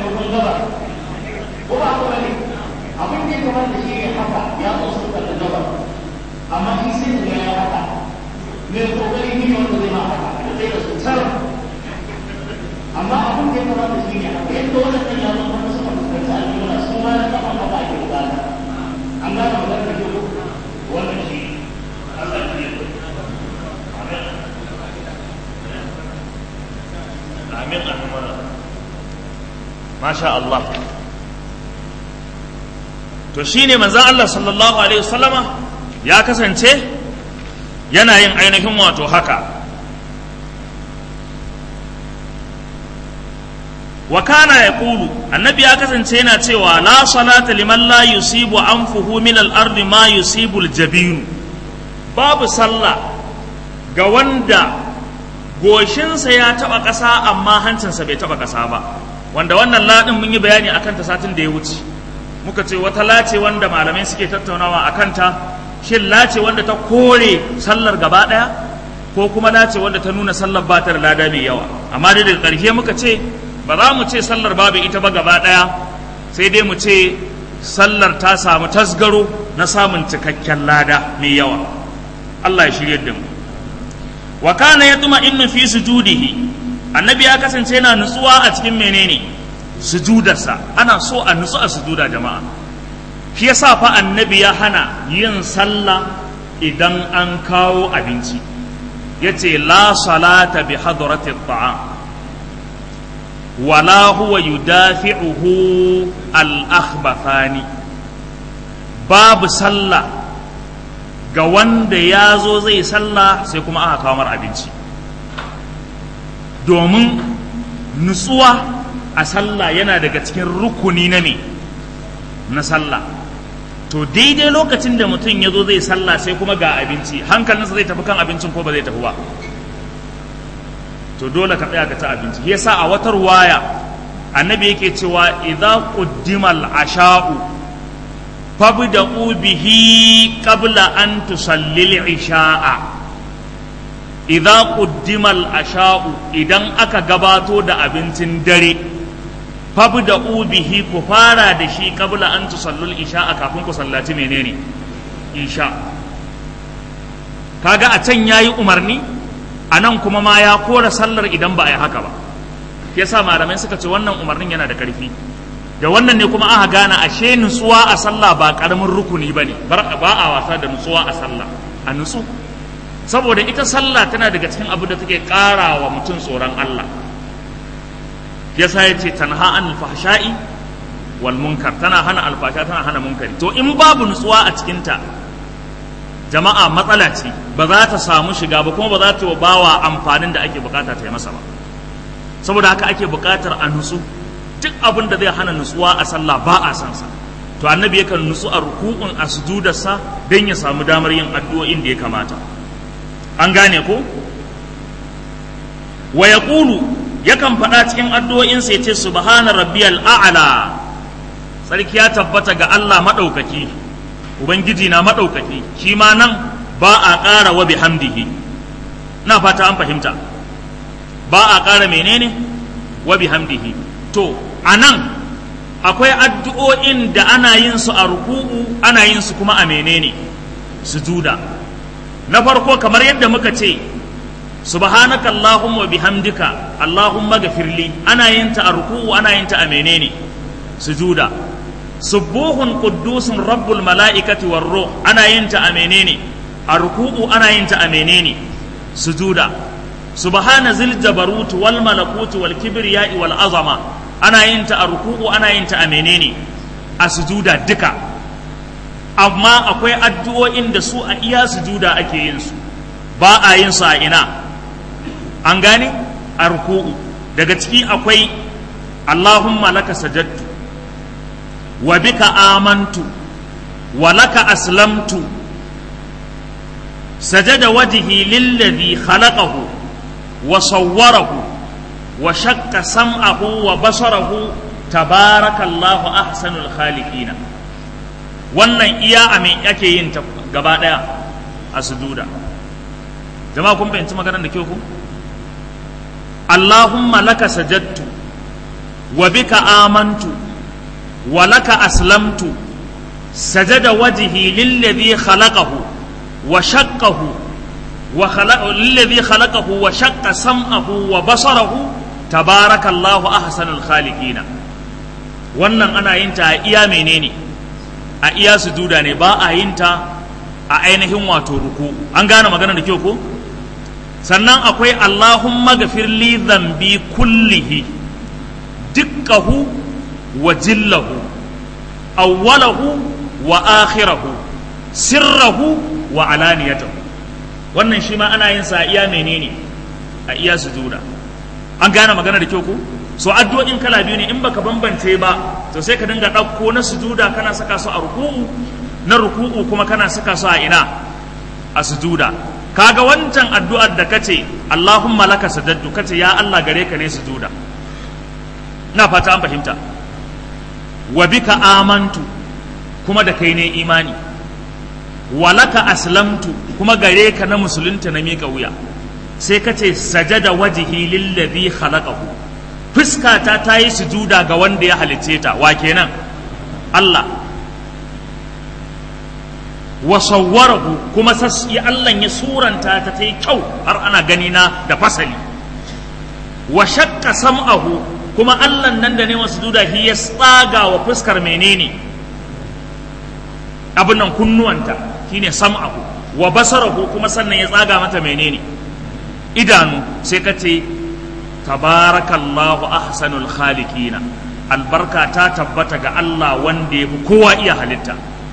kun gaba ko ba haka bane abin da ya kamata shi ne haka ya zo sun kalli gaba amma in sai da ya haka me kokari ne wanda zai ma haka da zai da su tsara amma abin da ya kamata shi ne haka yadda wannan kan ya zo kuma suka fuskanci al'umma su ma na kafa kafa ake bukata an gane magana da kyau wannan shi Allah ya yi amin amin masha Allah to shine manzon Allah sallallahu alaihi wasallama ya kasance yana yin ainihin wato haka wa kana yaqulu annabi ya kasance yana cewa la salata liman la yusibu anfuhu min al-ardi ma yusibu al-jabin babu sallah ga wanda goshinsa ya taba ƙasa amma hancinsa bai taba ƙasa ba wanda wannan ladin mun yi bayani akan ta satin da ya wuce muka ce wata lace wanda malamai suke tattaunawa akan ta shin lace wanda ta kore sallar gaba ɗaya ko kuma lace wanda ta nuna sallar ba ta da lada mai yawa amma dai daga ƙarshe muka ce ba za mu ce sallar babu ita ba gaba ɗaya sai dai mu ce sallar ta samu tasgaro na samun cikakken lada mai yawa Allah ya shirye da mu wa kana yatma innu fi sujudihi annabi ya kasance yana nutsuwa a cikin menene sujudarsa ana so a nutsu a sujuda jama'a shi yasa fa annabi ya hana yin sallah idan an kawo abinci yace la salata bi hadrati at'am wala huwa yudafi'uhu al-akhbathani babu sallah ga wanda ya zo zai sallah sai kuma aka kawo mar abinci domin nutsuwa a sallah yana daga cikin rukuni na me na sallah to daidai lokacin da mutum ya zo zai sallah sai kuma ga abinci hankalinsa zai tafi kan abincin ko ba zai tafi ba to dole ka tsaya ka ci abinci yasa a watar waya annabi yake cewa idza quddimal asha'u fabda'u bihi qabla an tusallil isha'a idza quddimal asha'u idan aka gabato da abincin dare fabda'u bihi ku fara da shi qabla an tusallil isha'a kafin ku sallaci menene isha kaga a can yayi umarni a nan kuma ma ya kora sallar idan ba a yi haka ba yasa malamai suka ce wannan umarnin yana da ƙarfi da wannan ne kuma aka gane ashe nutsuwa a sallah ba karamin rukuni ba ne ba a wasa da nutsuwa a sallah a nutsu saboda ita sallah tana daga cikin abu da take ƙara wa mutum tsoron Allah yasa ya ce tanha an fahsha'i wal munkar tana hana alfasha tana hana munkari to in babu nutsuwa a cikinta jama'a matsala ce ba za ta samu shiga ba kuma ba za ta bawa amfanin da ake bukata ta yi masa ba saboda haka ake bukatar a nutsu duk abin da zai hana nutsuwa a sallah ba a san sa to annabi yakan nutsu a ruku'un a sujudarsa don ya samu damar yin addu'o'in da ya kamata an gane ko wa yaqulu yakan faɗa cikin addu'o'insa ya ce subhana rabbiyal a'la sarki ya tabbata ga Allah madaukaki ubangiji na madaukaki shi ma nan ba a ƙara wa bihamdihi na fata an fahimta ba a ƙara menene wa bihamdihi to a nan akwai addu'o'in da ana yin su a ruku'u ana yin su kuma a menene sujuda na farko kamar yadda muka ce subhanaka allahumma bihamdika allahumma gafirli ana yin ta a ruku'u ana yin ta a menene sujuda subuhun quddusun rabbul mala'ikati war ruh ana yin ta a menene a ruku'u ana yin ta a menene sujuda subhana zil jabarut wal malakut wal kibriya'i wal azama ana yin ta a ruku'u ana yin ta a menene a sujuda duka amma akwai addu'o'in da su a iya sujuda ake yin su ba a yin su a ina an gane a ruku'u daga ciki akwai Allahumma laka sajadtu wa bika amantu wa laka aslamtu sajada wajhi lilladhi khalaqahu wa sawwarahu wa shakka sam'ahu wa basarahu tabarakallahu ahsanul khaliqina wannan iya a me ake yin ta gaba daya a sujuda jama'a kun fahimci maganar da kyau ku Allahumma laka sajadtu wa bika amantu wa laka aslamtu sajada wajhi lilladhi khalaqahu wa shaqqahu wa khalaqa lilladhi khalaqahu wa shaqqa sam'ahu wa basarahu tabarakallahu ahsanul khaliqina wannan ana yin ta a iya menene a iya sujuda ne ba a yin ta a ainihin wato ruku an gane magana da kyau ko sannan akwai Allahumma gafir li dhanbi kullihi dukkahu wa jillahu awwalahu wa akhirahu sirrahu wa alaniyatahu wannan shi ma ana yin sa a iya menene a iya sujuda an gane magana da kyau ko so addu'o'in kala biyu ne in baka bambance ba to sai ka dinga ɗauko na sujuda kana saka su a ruku'u na ruku'u kuma kana saka su a ina a sujuda kaga wancan addu'ar da kace Allahumma laka sajadtu kace ya Allah gare ka ne sujuda na fata an fahimta wa bika amantu kuma da kai ne imani wa laka aslamtu kuma gare ka na musulunta na miƙa wuya sai kace sajada wajhi lillazi khalaqahu fuskata ta yi sujuda ga wanda ya halicce ta wa kenan Allah wa sawwarahu kuma sassi Allah ya suranta ta ta yi kyau har ana gani na da fasali wa shakka sam'ahu kuma Allah nan da ne wasu duda shi ya tsaga wa fuskar menene abin nan kunnuwanta shine sam'ahu wa basarahu kuma sannan ya tsaga mata menene idanu sai ka ce tabarakallahu ahsanul khaliqina albarka ta tabbata ga Allah wanda ya fi kowa iya halitta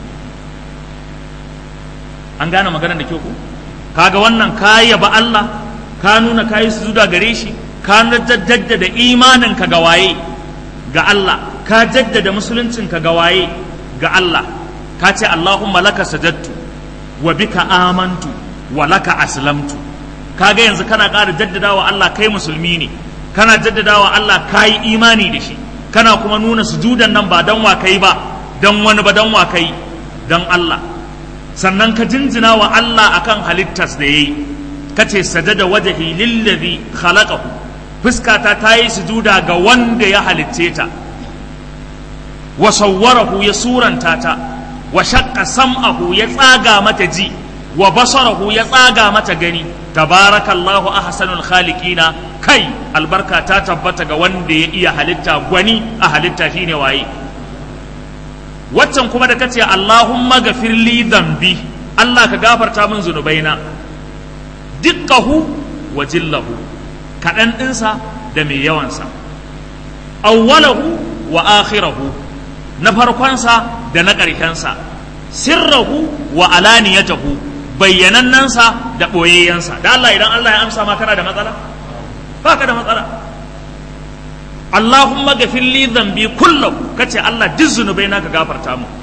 an gane magana da kyau ko kaga wannan ka yaba Allah ka nuna kayi sujuda gare shi ka jaddada imanin ka ga waye ga Allah ka jaddada musuluncin ka ga waye ga Allah ka ce Allahumma laka sajadtu wa bika amantu wa laka aslamtu kaga yanzu kana ƙara jaddadawa Allah kai musulmi ne kana jaddadawa Allah kai imani da shi kana kuma nuna sujudan nan ba dan wa kai ba dan wani ba dan wa kai dan Allah sannan ka jinjina wa Allah akan halittas da yayi kace sajada wajhi lillazi khalaqahu fuskata ta yi sujuda ga wanda ya halicce ta wa sawwarahu ya suranta ta wa shaqqa sam'ahu ya tsaga mata ji wa basarahu ya tsaga mata gani tabarakallahu ahsanul khaliqina kai albarka ta tabbata ga wanda ya iya halitta gwani a halitta shine waye waccan kuma da kace Allahumma gafir li dhanbi Allah ka gafarta min zunubaina dukkahu wa jillahu kaɗan ɗinsa da mai yawansa awwalahu wa akhirahu na farkonsa da na ƙarshensa sirrahu wa alaniyatahu bayyanannansa da ɓoyayyensa da Allah idan Allah ya amsa ma kana da matsala ba ka da matsala Allahumma gafir li dhanbi kullahu kace Allah duk zunubai naka gafarta mu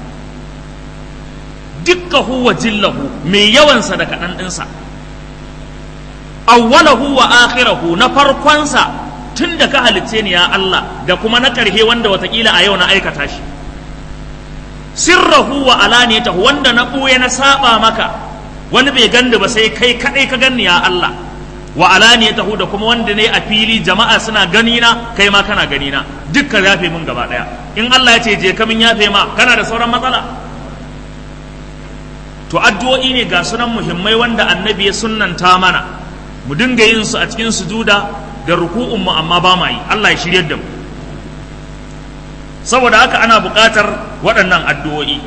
dukkahu wa jillahu mai yawansa da kaɗan ɗinsa awwalahu wa akhirahu na farkonsa tun da ka halitce ni ya Allah da kuma na ƙarhe wanda watakila a yau na aikata shi sirrahu wa alaniyatahu wanda na ɓuya na saba maka wani bai ganda ba sai kai kaɗai ka ganni ya Allah wa alaniyatahu da kuma wanda ne a fili jama'a suna gani na kai ma kana gani na dukkan yafe mun gaba ɗaya in Allah ya ce je ka min yafe ma kana da sauran matsala to addu'o'i ne ga sunan muhimmai wanda annabi ya sunnanta mana mu dinga yin su a cikin sujuda da ruku'un mu amma ba ma yi Allah ya shiryar da mu saboda haka ana buƙatar waɗannan addu'o'i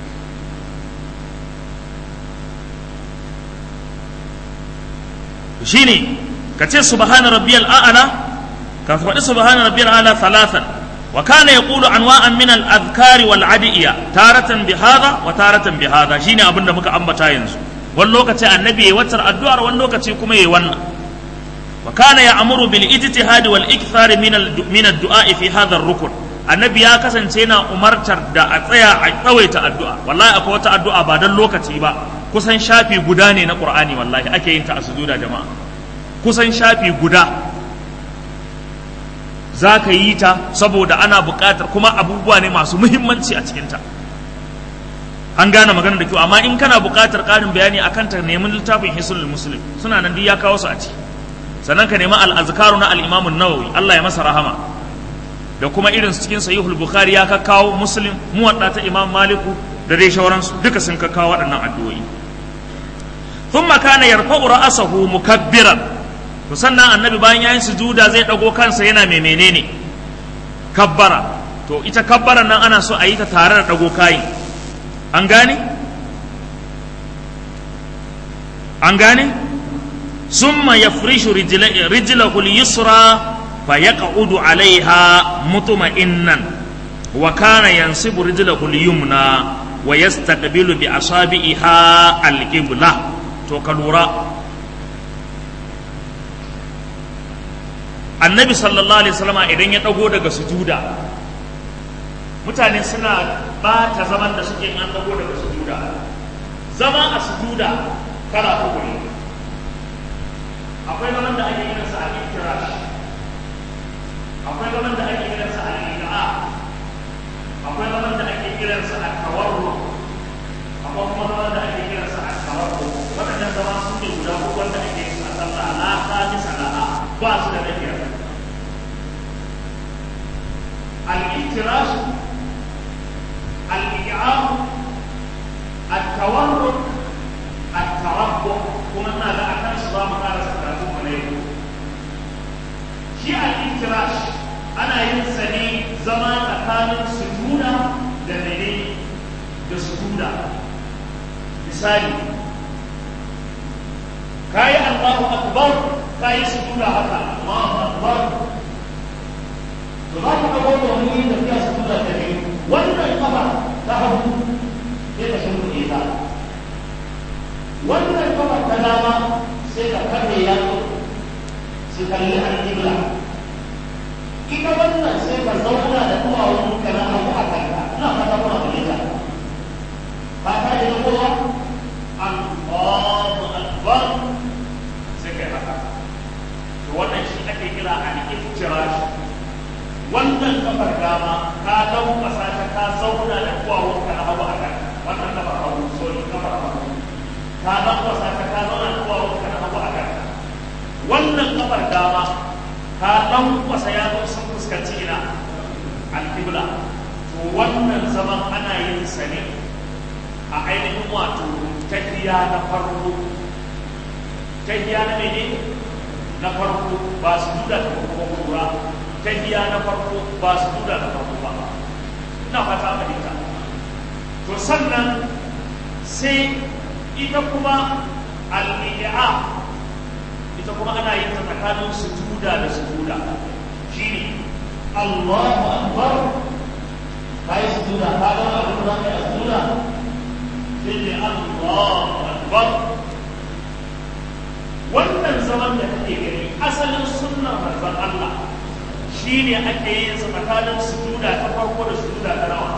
shine ka ce subhana rabbiyal a'la ka faɗi subhana rabbiyal a'la thalathan wa kana yaqulu anwa'an min al-adhkari wal adiya taratan bi hadha wa taratan bi hadha shine abin da muka ambata yanzu wani lokaci annabi yayi watar addu'ar wani lokaci kuma yayi wannan wa kana ya'muru bil ijtihad wal ikthar min al min ad-du'a fi hadha ar-rukn annabi ya kasance yana umartar da a tsaya a tsawaita addu'a wallahi akwai wata addu'a ba dan lokaci ba kusan shafi guda ne na qur'ani wallahi ake yin ta a sujuda jama'a kusan shafi guda za ka yi ta saboda ana buƙatar kuma abubuwa ne masu muhimmanci a cikinta an gane magana da kyau amma in kana buƙatar ƙarin bayani akan ta nemi littafin hisulul muslim suna nan duk ya kawo su a ciki sannan ka nemi al-azkaru na al-imam an-nawawi Allah ya masa rahama da kuma irin su cikin sahihul bukhari ya kakkawo muslim muwadda ta imam maliku da dai shauransu duka sun kakkawo waɗannan addu'o'i thumma kana yarfa'u ra'sahu mukabbiran to sannan annabi bayan yayin sujuda zai dago kansa yana mai menene kabbara to ita kabbaran nan ana so a yi ta tare da dago kayin an gane an gane summa yafrishu rijlahu al-yusra فيقعد عليها مطمئنا وكان ينصب رجله اليمنى ويستقبل بأصابعها القبلة توكلورا annabi sallallahu alaihi wasallam idan ya dago daga sujuda mutane suna bata zaman da suke an dago daga sujuda zama a sujuda kala uku ne akwai zaman da ake yin sa a iftirash akwai zaman da ake kiransa al-iqa akwai zaman da ake kiransa al-tawarru akwai kuma zaman da ake kiransa al-tawarru wadannan zama su ne guda uku wanda ake yin a sallah la khamisa laha ba su da nafiya al-iftirash al-iqa al-tawarru al-tarabbu kuma ina da akan su za mu karasa karatu mu ne shi al-iftirash ana yin sa ne zama tsakanin sujuda da mene da sujuda misali kayi Allahu akbar kayi sujuda haka Allahu akbar to za ku ga wannan wani da ya sujuda da ne wannan kafa ta hagu sai ka shimfiɗe ta wannan kafa ta dama sai ka kafe yatsu su kalli al-qibla ita wannan sai ka zauna da duwawun ka na hagu a kanka ina fata kuna fahimta ba ta da kowa Allahu akbar sai kai haka to wannan shi ake kira al-iftirash wannan kafar dama ka lankwasa ta ka zauna da duwawun ka na hagu a kanka wannan kafar hagu sorry kafar hagu ka lankwasa ta ka zauna da duwawun ka na hagu a kanka wannan kafar dama ka lankwasa ya zo sun fuskanci ina alkibla to wannan zaman ana yin sa ne a ainihin wato tahiya na farko tahiya na mene na farko ba su duda ta farko kura tahiya na farko ba su duda ta farko ba ina fata fahimta to sannan sai ita kuma al-i'a ita kuma ana yin ta tsakanin sujuda da sujuda shine Allahu akbar kai sujuda ka ga abin da kai sujuda sai Allahu akbar wannan zaman da kake gani asalin sunnar manzon Allah shine ake yin sa tsakanin sujuda ta farko da sujuda ta nawa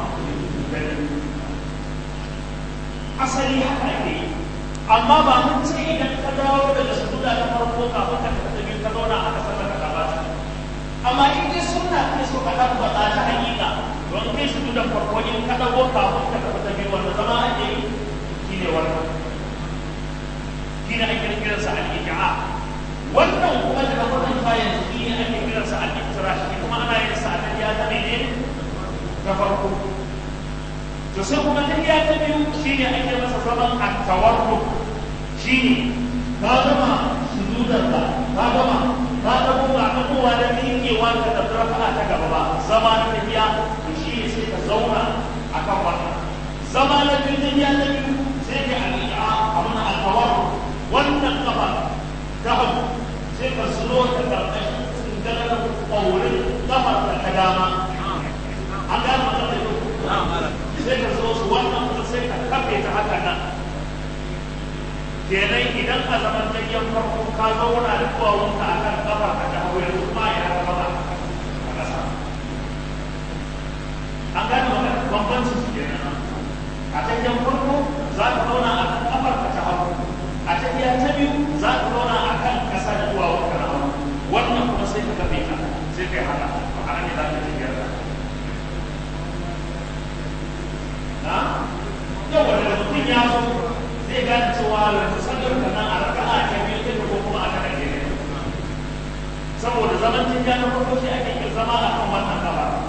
asali haka ake yi amma ba mun ce idan ka dawo daga sujuda ta farko kafin ka tafi biyu ka zauna aka sallar ka gabata amma in dai sunna kai so ka tabbata ta hakika don kai sujudan farko in ka dago kafin ka tafi biyu wanda zama ake yi shine wannan shine ake kiransa al-iqa wannan kuma da wannan kayan shine ake kiransa al-iftirash kuma ana yin sa a ya ta ne ta farko to sai kuma tafiya ta biyu shine ake masa zaman at-tawarruk shine ka gama sujudar ka ka gama ka dago ga dagowa da miƙewa ka da rafa'a ta gaba ba zama na tafiya to shine sai ka zauna akan wannan zama na biyu tafiya ta biyu sai ka al-iqa abun at-tawarruk wannan kafa ta hagu sai ka zulo ta karkashin tsingalar ƙaurin kafar da ta dama an gama da sai ka zo su wannan kuma sai ka kafe ta haka nan kenan idan a zaman tayyan farko ka zauna da duwawunka a kan kafa ka ta hagu yanzu kuma ya zama ba a ƙasa an gane wannan bambancin su kenan a tayyan farko za ka zauna a kan kafar ka ta hagu a tafiya ta biyu za ka zauna a kan ƙasa da duwawunka na hagu wannan kuma sai ka kafe ta sai kai haka a kan ne za ka tafiya ta yau wanda mutum ya zo zai gane cewa yanzu sallar ka nan a raka'a ta biyu ta ko kuma a kan gare saboda zaman tun ya na farko shi ake yin zama a kan wannan gaba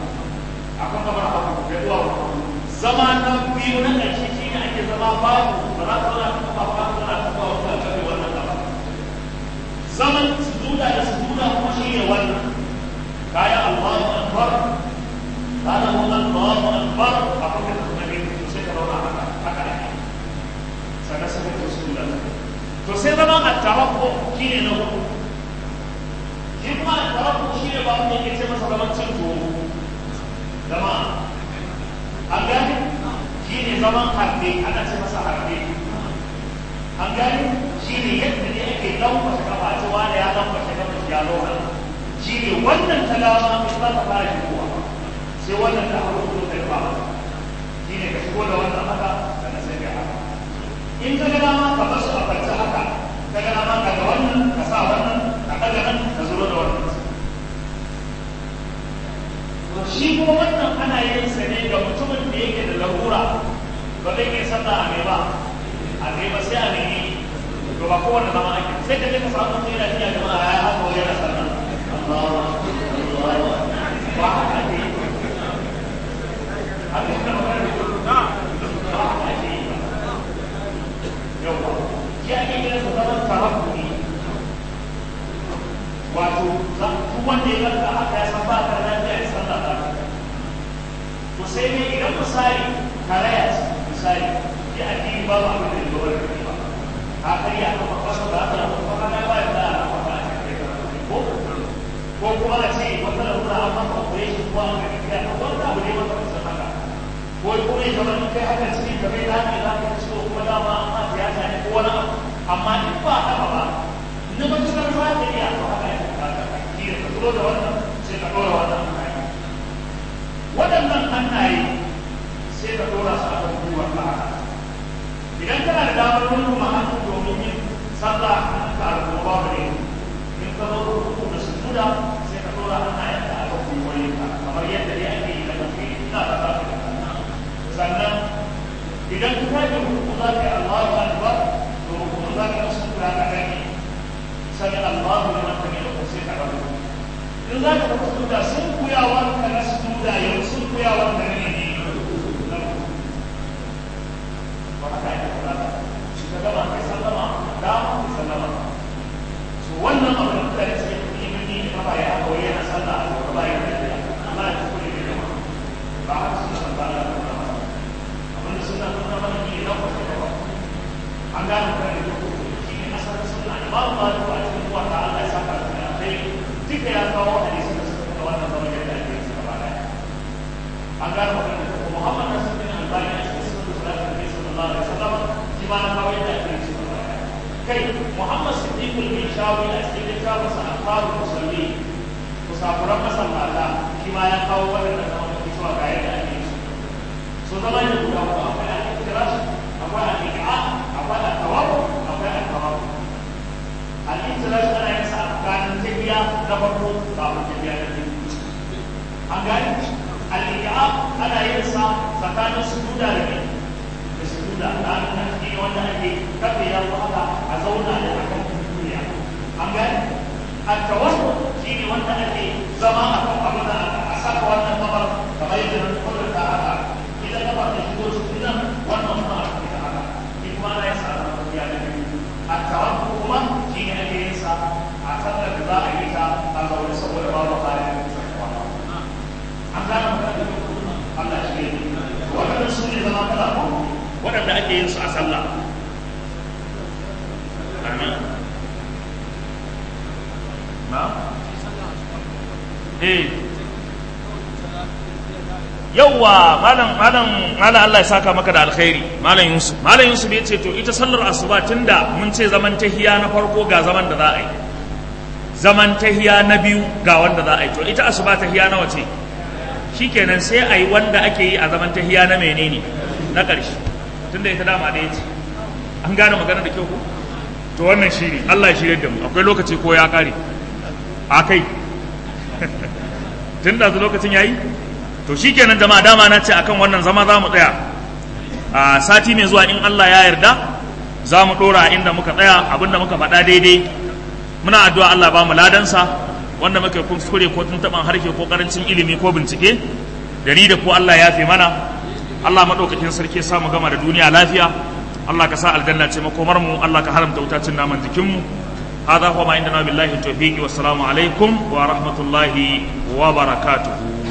biyu na ƙarshe shi ne ake zama babu ba za ka zauna ka kafa ba ka zauna ka kafa wata kafe wannan gaba zaman sujuda da sujuda kuma shi ne wannan kayan Allahu akbar kana mu Allahu akbar a kuma da ne sai ka zauna haka haka ne sannan sai ka sujuda to sai zaman at-tarabbu shi ne na hudu shi kuma at-tarabbu shi ne ba mu yake ce masa zaman cin tuwo zama an gane shi ne zaman harbe ana ce masa harbe an gane shi ne yadda ne ake lankwashe kafa ce wanda ya lankwashe kafa shi ya zauna shi ne wannan ta dama in za ta fara shigowa sai wannan ta hagu ko ta ba shi ne ka shigo da wannan haka sannan sai ka haka in ka ga dama ka basu a kwance haka ka ga dama ka ga wannan ka sa wannan ka ɗaga nan ka zuro da wannan shi kuma wannan ana yin sa ne ga mutumin da yake da larura ba zai kai sallah a ba a ba sai a nemi to ba kowanne zama ake sai ka je ka samu mutum yana iya jama'a ya haka wani yana sallah ba haka ake yi haka yana magana da ba haka ake yi yawa shi ake kira su zaman tarakkuni wato duk wanda ya ganka haka ya san ba ka lafiya ya san da to sai ne idan misali karaya misali ya addini ba ba abin da ya zuwa da ba ka karya ka ba kasa ba ka ba ka na ba da ba ka ko ko kuma a ce wata lalura an maka operation ko an ga kiya ko wanda abu ne maka kusan haka ko ko ne kamar in kai haka cikin ka bai dace za ka ci ko kuma dama an ma tiyata ne ko wani abu amma in ba haka ba na matuƙar ba ta iya to haka ya kamata shi da ka zo da wannan sai ka ɗora wannan hannaye waɗannan hannaye sai ka ɗora su a kan gwiwar ka haka idan kana da damar wani kuma hannu domin yin sallah ka alƙuma babu ne in ka zo ruku da sujuda sai ka ɗora hannayen ka a kan gwiwoyin ka kamar yadda dai ake yi da kafe ina da za ka sannan idan ka tafi ruku za ka yi Allahu Akbar to ruku za ka yi sujuda ka gani sami Allahu liman hamidahu sai ka rabu in za ka tafi sujuda sun kuyawar ka na sujuda yau sun kuyawar ka ne ne ba haka ya tafi rata shi ka gama kai sallama da kai sallama so wannan abu da mutane suke tafi yi mini da ba ya haka wai yana sallah a gaba ba ya da ya Allah ya tafi ne da ba haka suna san ba Allah ta mana abinda suna nuna mana ne na kwata gaba an gane mutane da shi ne asalin suna imamu maliku a cikin kuwa ta Allah ya saka da kai duka ya kawo hadisi da suka kawo wannan zama yadda ake yin gaba daya an gane magana da kuma Muhammad Nasir bin Albani a cikin sunan salatu Nabi sallallahu alaihi wasallam shi ma na kawo yadda ake yin gaba daya kai Muhammad Siddiq al-Mishawi a cikin littafin sa Akhbarul Musalli musafuran masallata shi ma ya kawo wannan zama da cewa ga yadda ake yin so zama ne guda uku akwai al-ikhtiras akwai al-iqa akwai al-tawakkul akwai al-tawakkul al-ikhtiras ana yin sa tsakanin tafiya na farko kafin tafiya na biyu an gani al-iqa ana yin sa tsakanin sujuda da ne da sujuda da nan ne wanda ake kafe ya haka a zauna da akan duniya an gani al-tawakkul shine wanda ake zama a kan abin da a saka wannan kamar kamar yadda na kudurta haka idan kamar da shigo cikin nan wannan kuma a cikin haka in kuma ana yin sa a tafiya da biyu التوكل kuma shi ne ake yin sa a sallar da za a yi ta a zaune saboda babu halin an gane magana da Allah shi ne waɗannan su ne zama kala ko waɗanda ake yin su a sallah amin na eh yauwa malam malam malam Allah ya saka maka da alkhairi malam Yusuf malam Yusuf ya ce to ita sallar asuba tunda mun ce zaman tahiya na farko ga zaman da za a yi zaman tahiya na biyu ga wanda za a yi to ita asuba tahiya nawa ce shikenan sai a yi wanda ake yi a zaman tahiya na menene na ƙarshe tunda ita dama da ya ce an gane magana da kyau ko to wannan shi ne Allah ya shirya da mu akwai lokaci ko ya kare a kai tun da lokacin yayi to shikenan jama'a dama na ce akan wannan zama za mu tsaya a sati mai zuwa in Allah ya yarda za mu ɗora inda muka tsaya abinda muka faɗa daidai muna addu'a Allah ba mu ladansa wanda muka kuskure ko tun taɓan harshe ko ƙarancin ilimi ko bincike da ni da ko Allah ya fi mana Allah madaukakin sarki ya samu gama da duniya lafiya Allah ka sa aljanna ce makomar mu Allah ka haramta wuta cin naman jikin mu هذا هو ما عندنا بالله التوفيق والسلام عليكم ورحمة الله وبركاته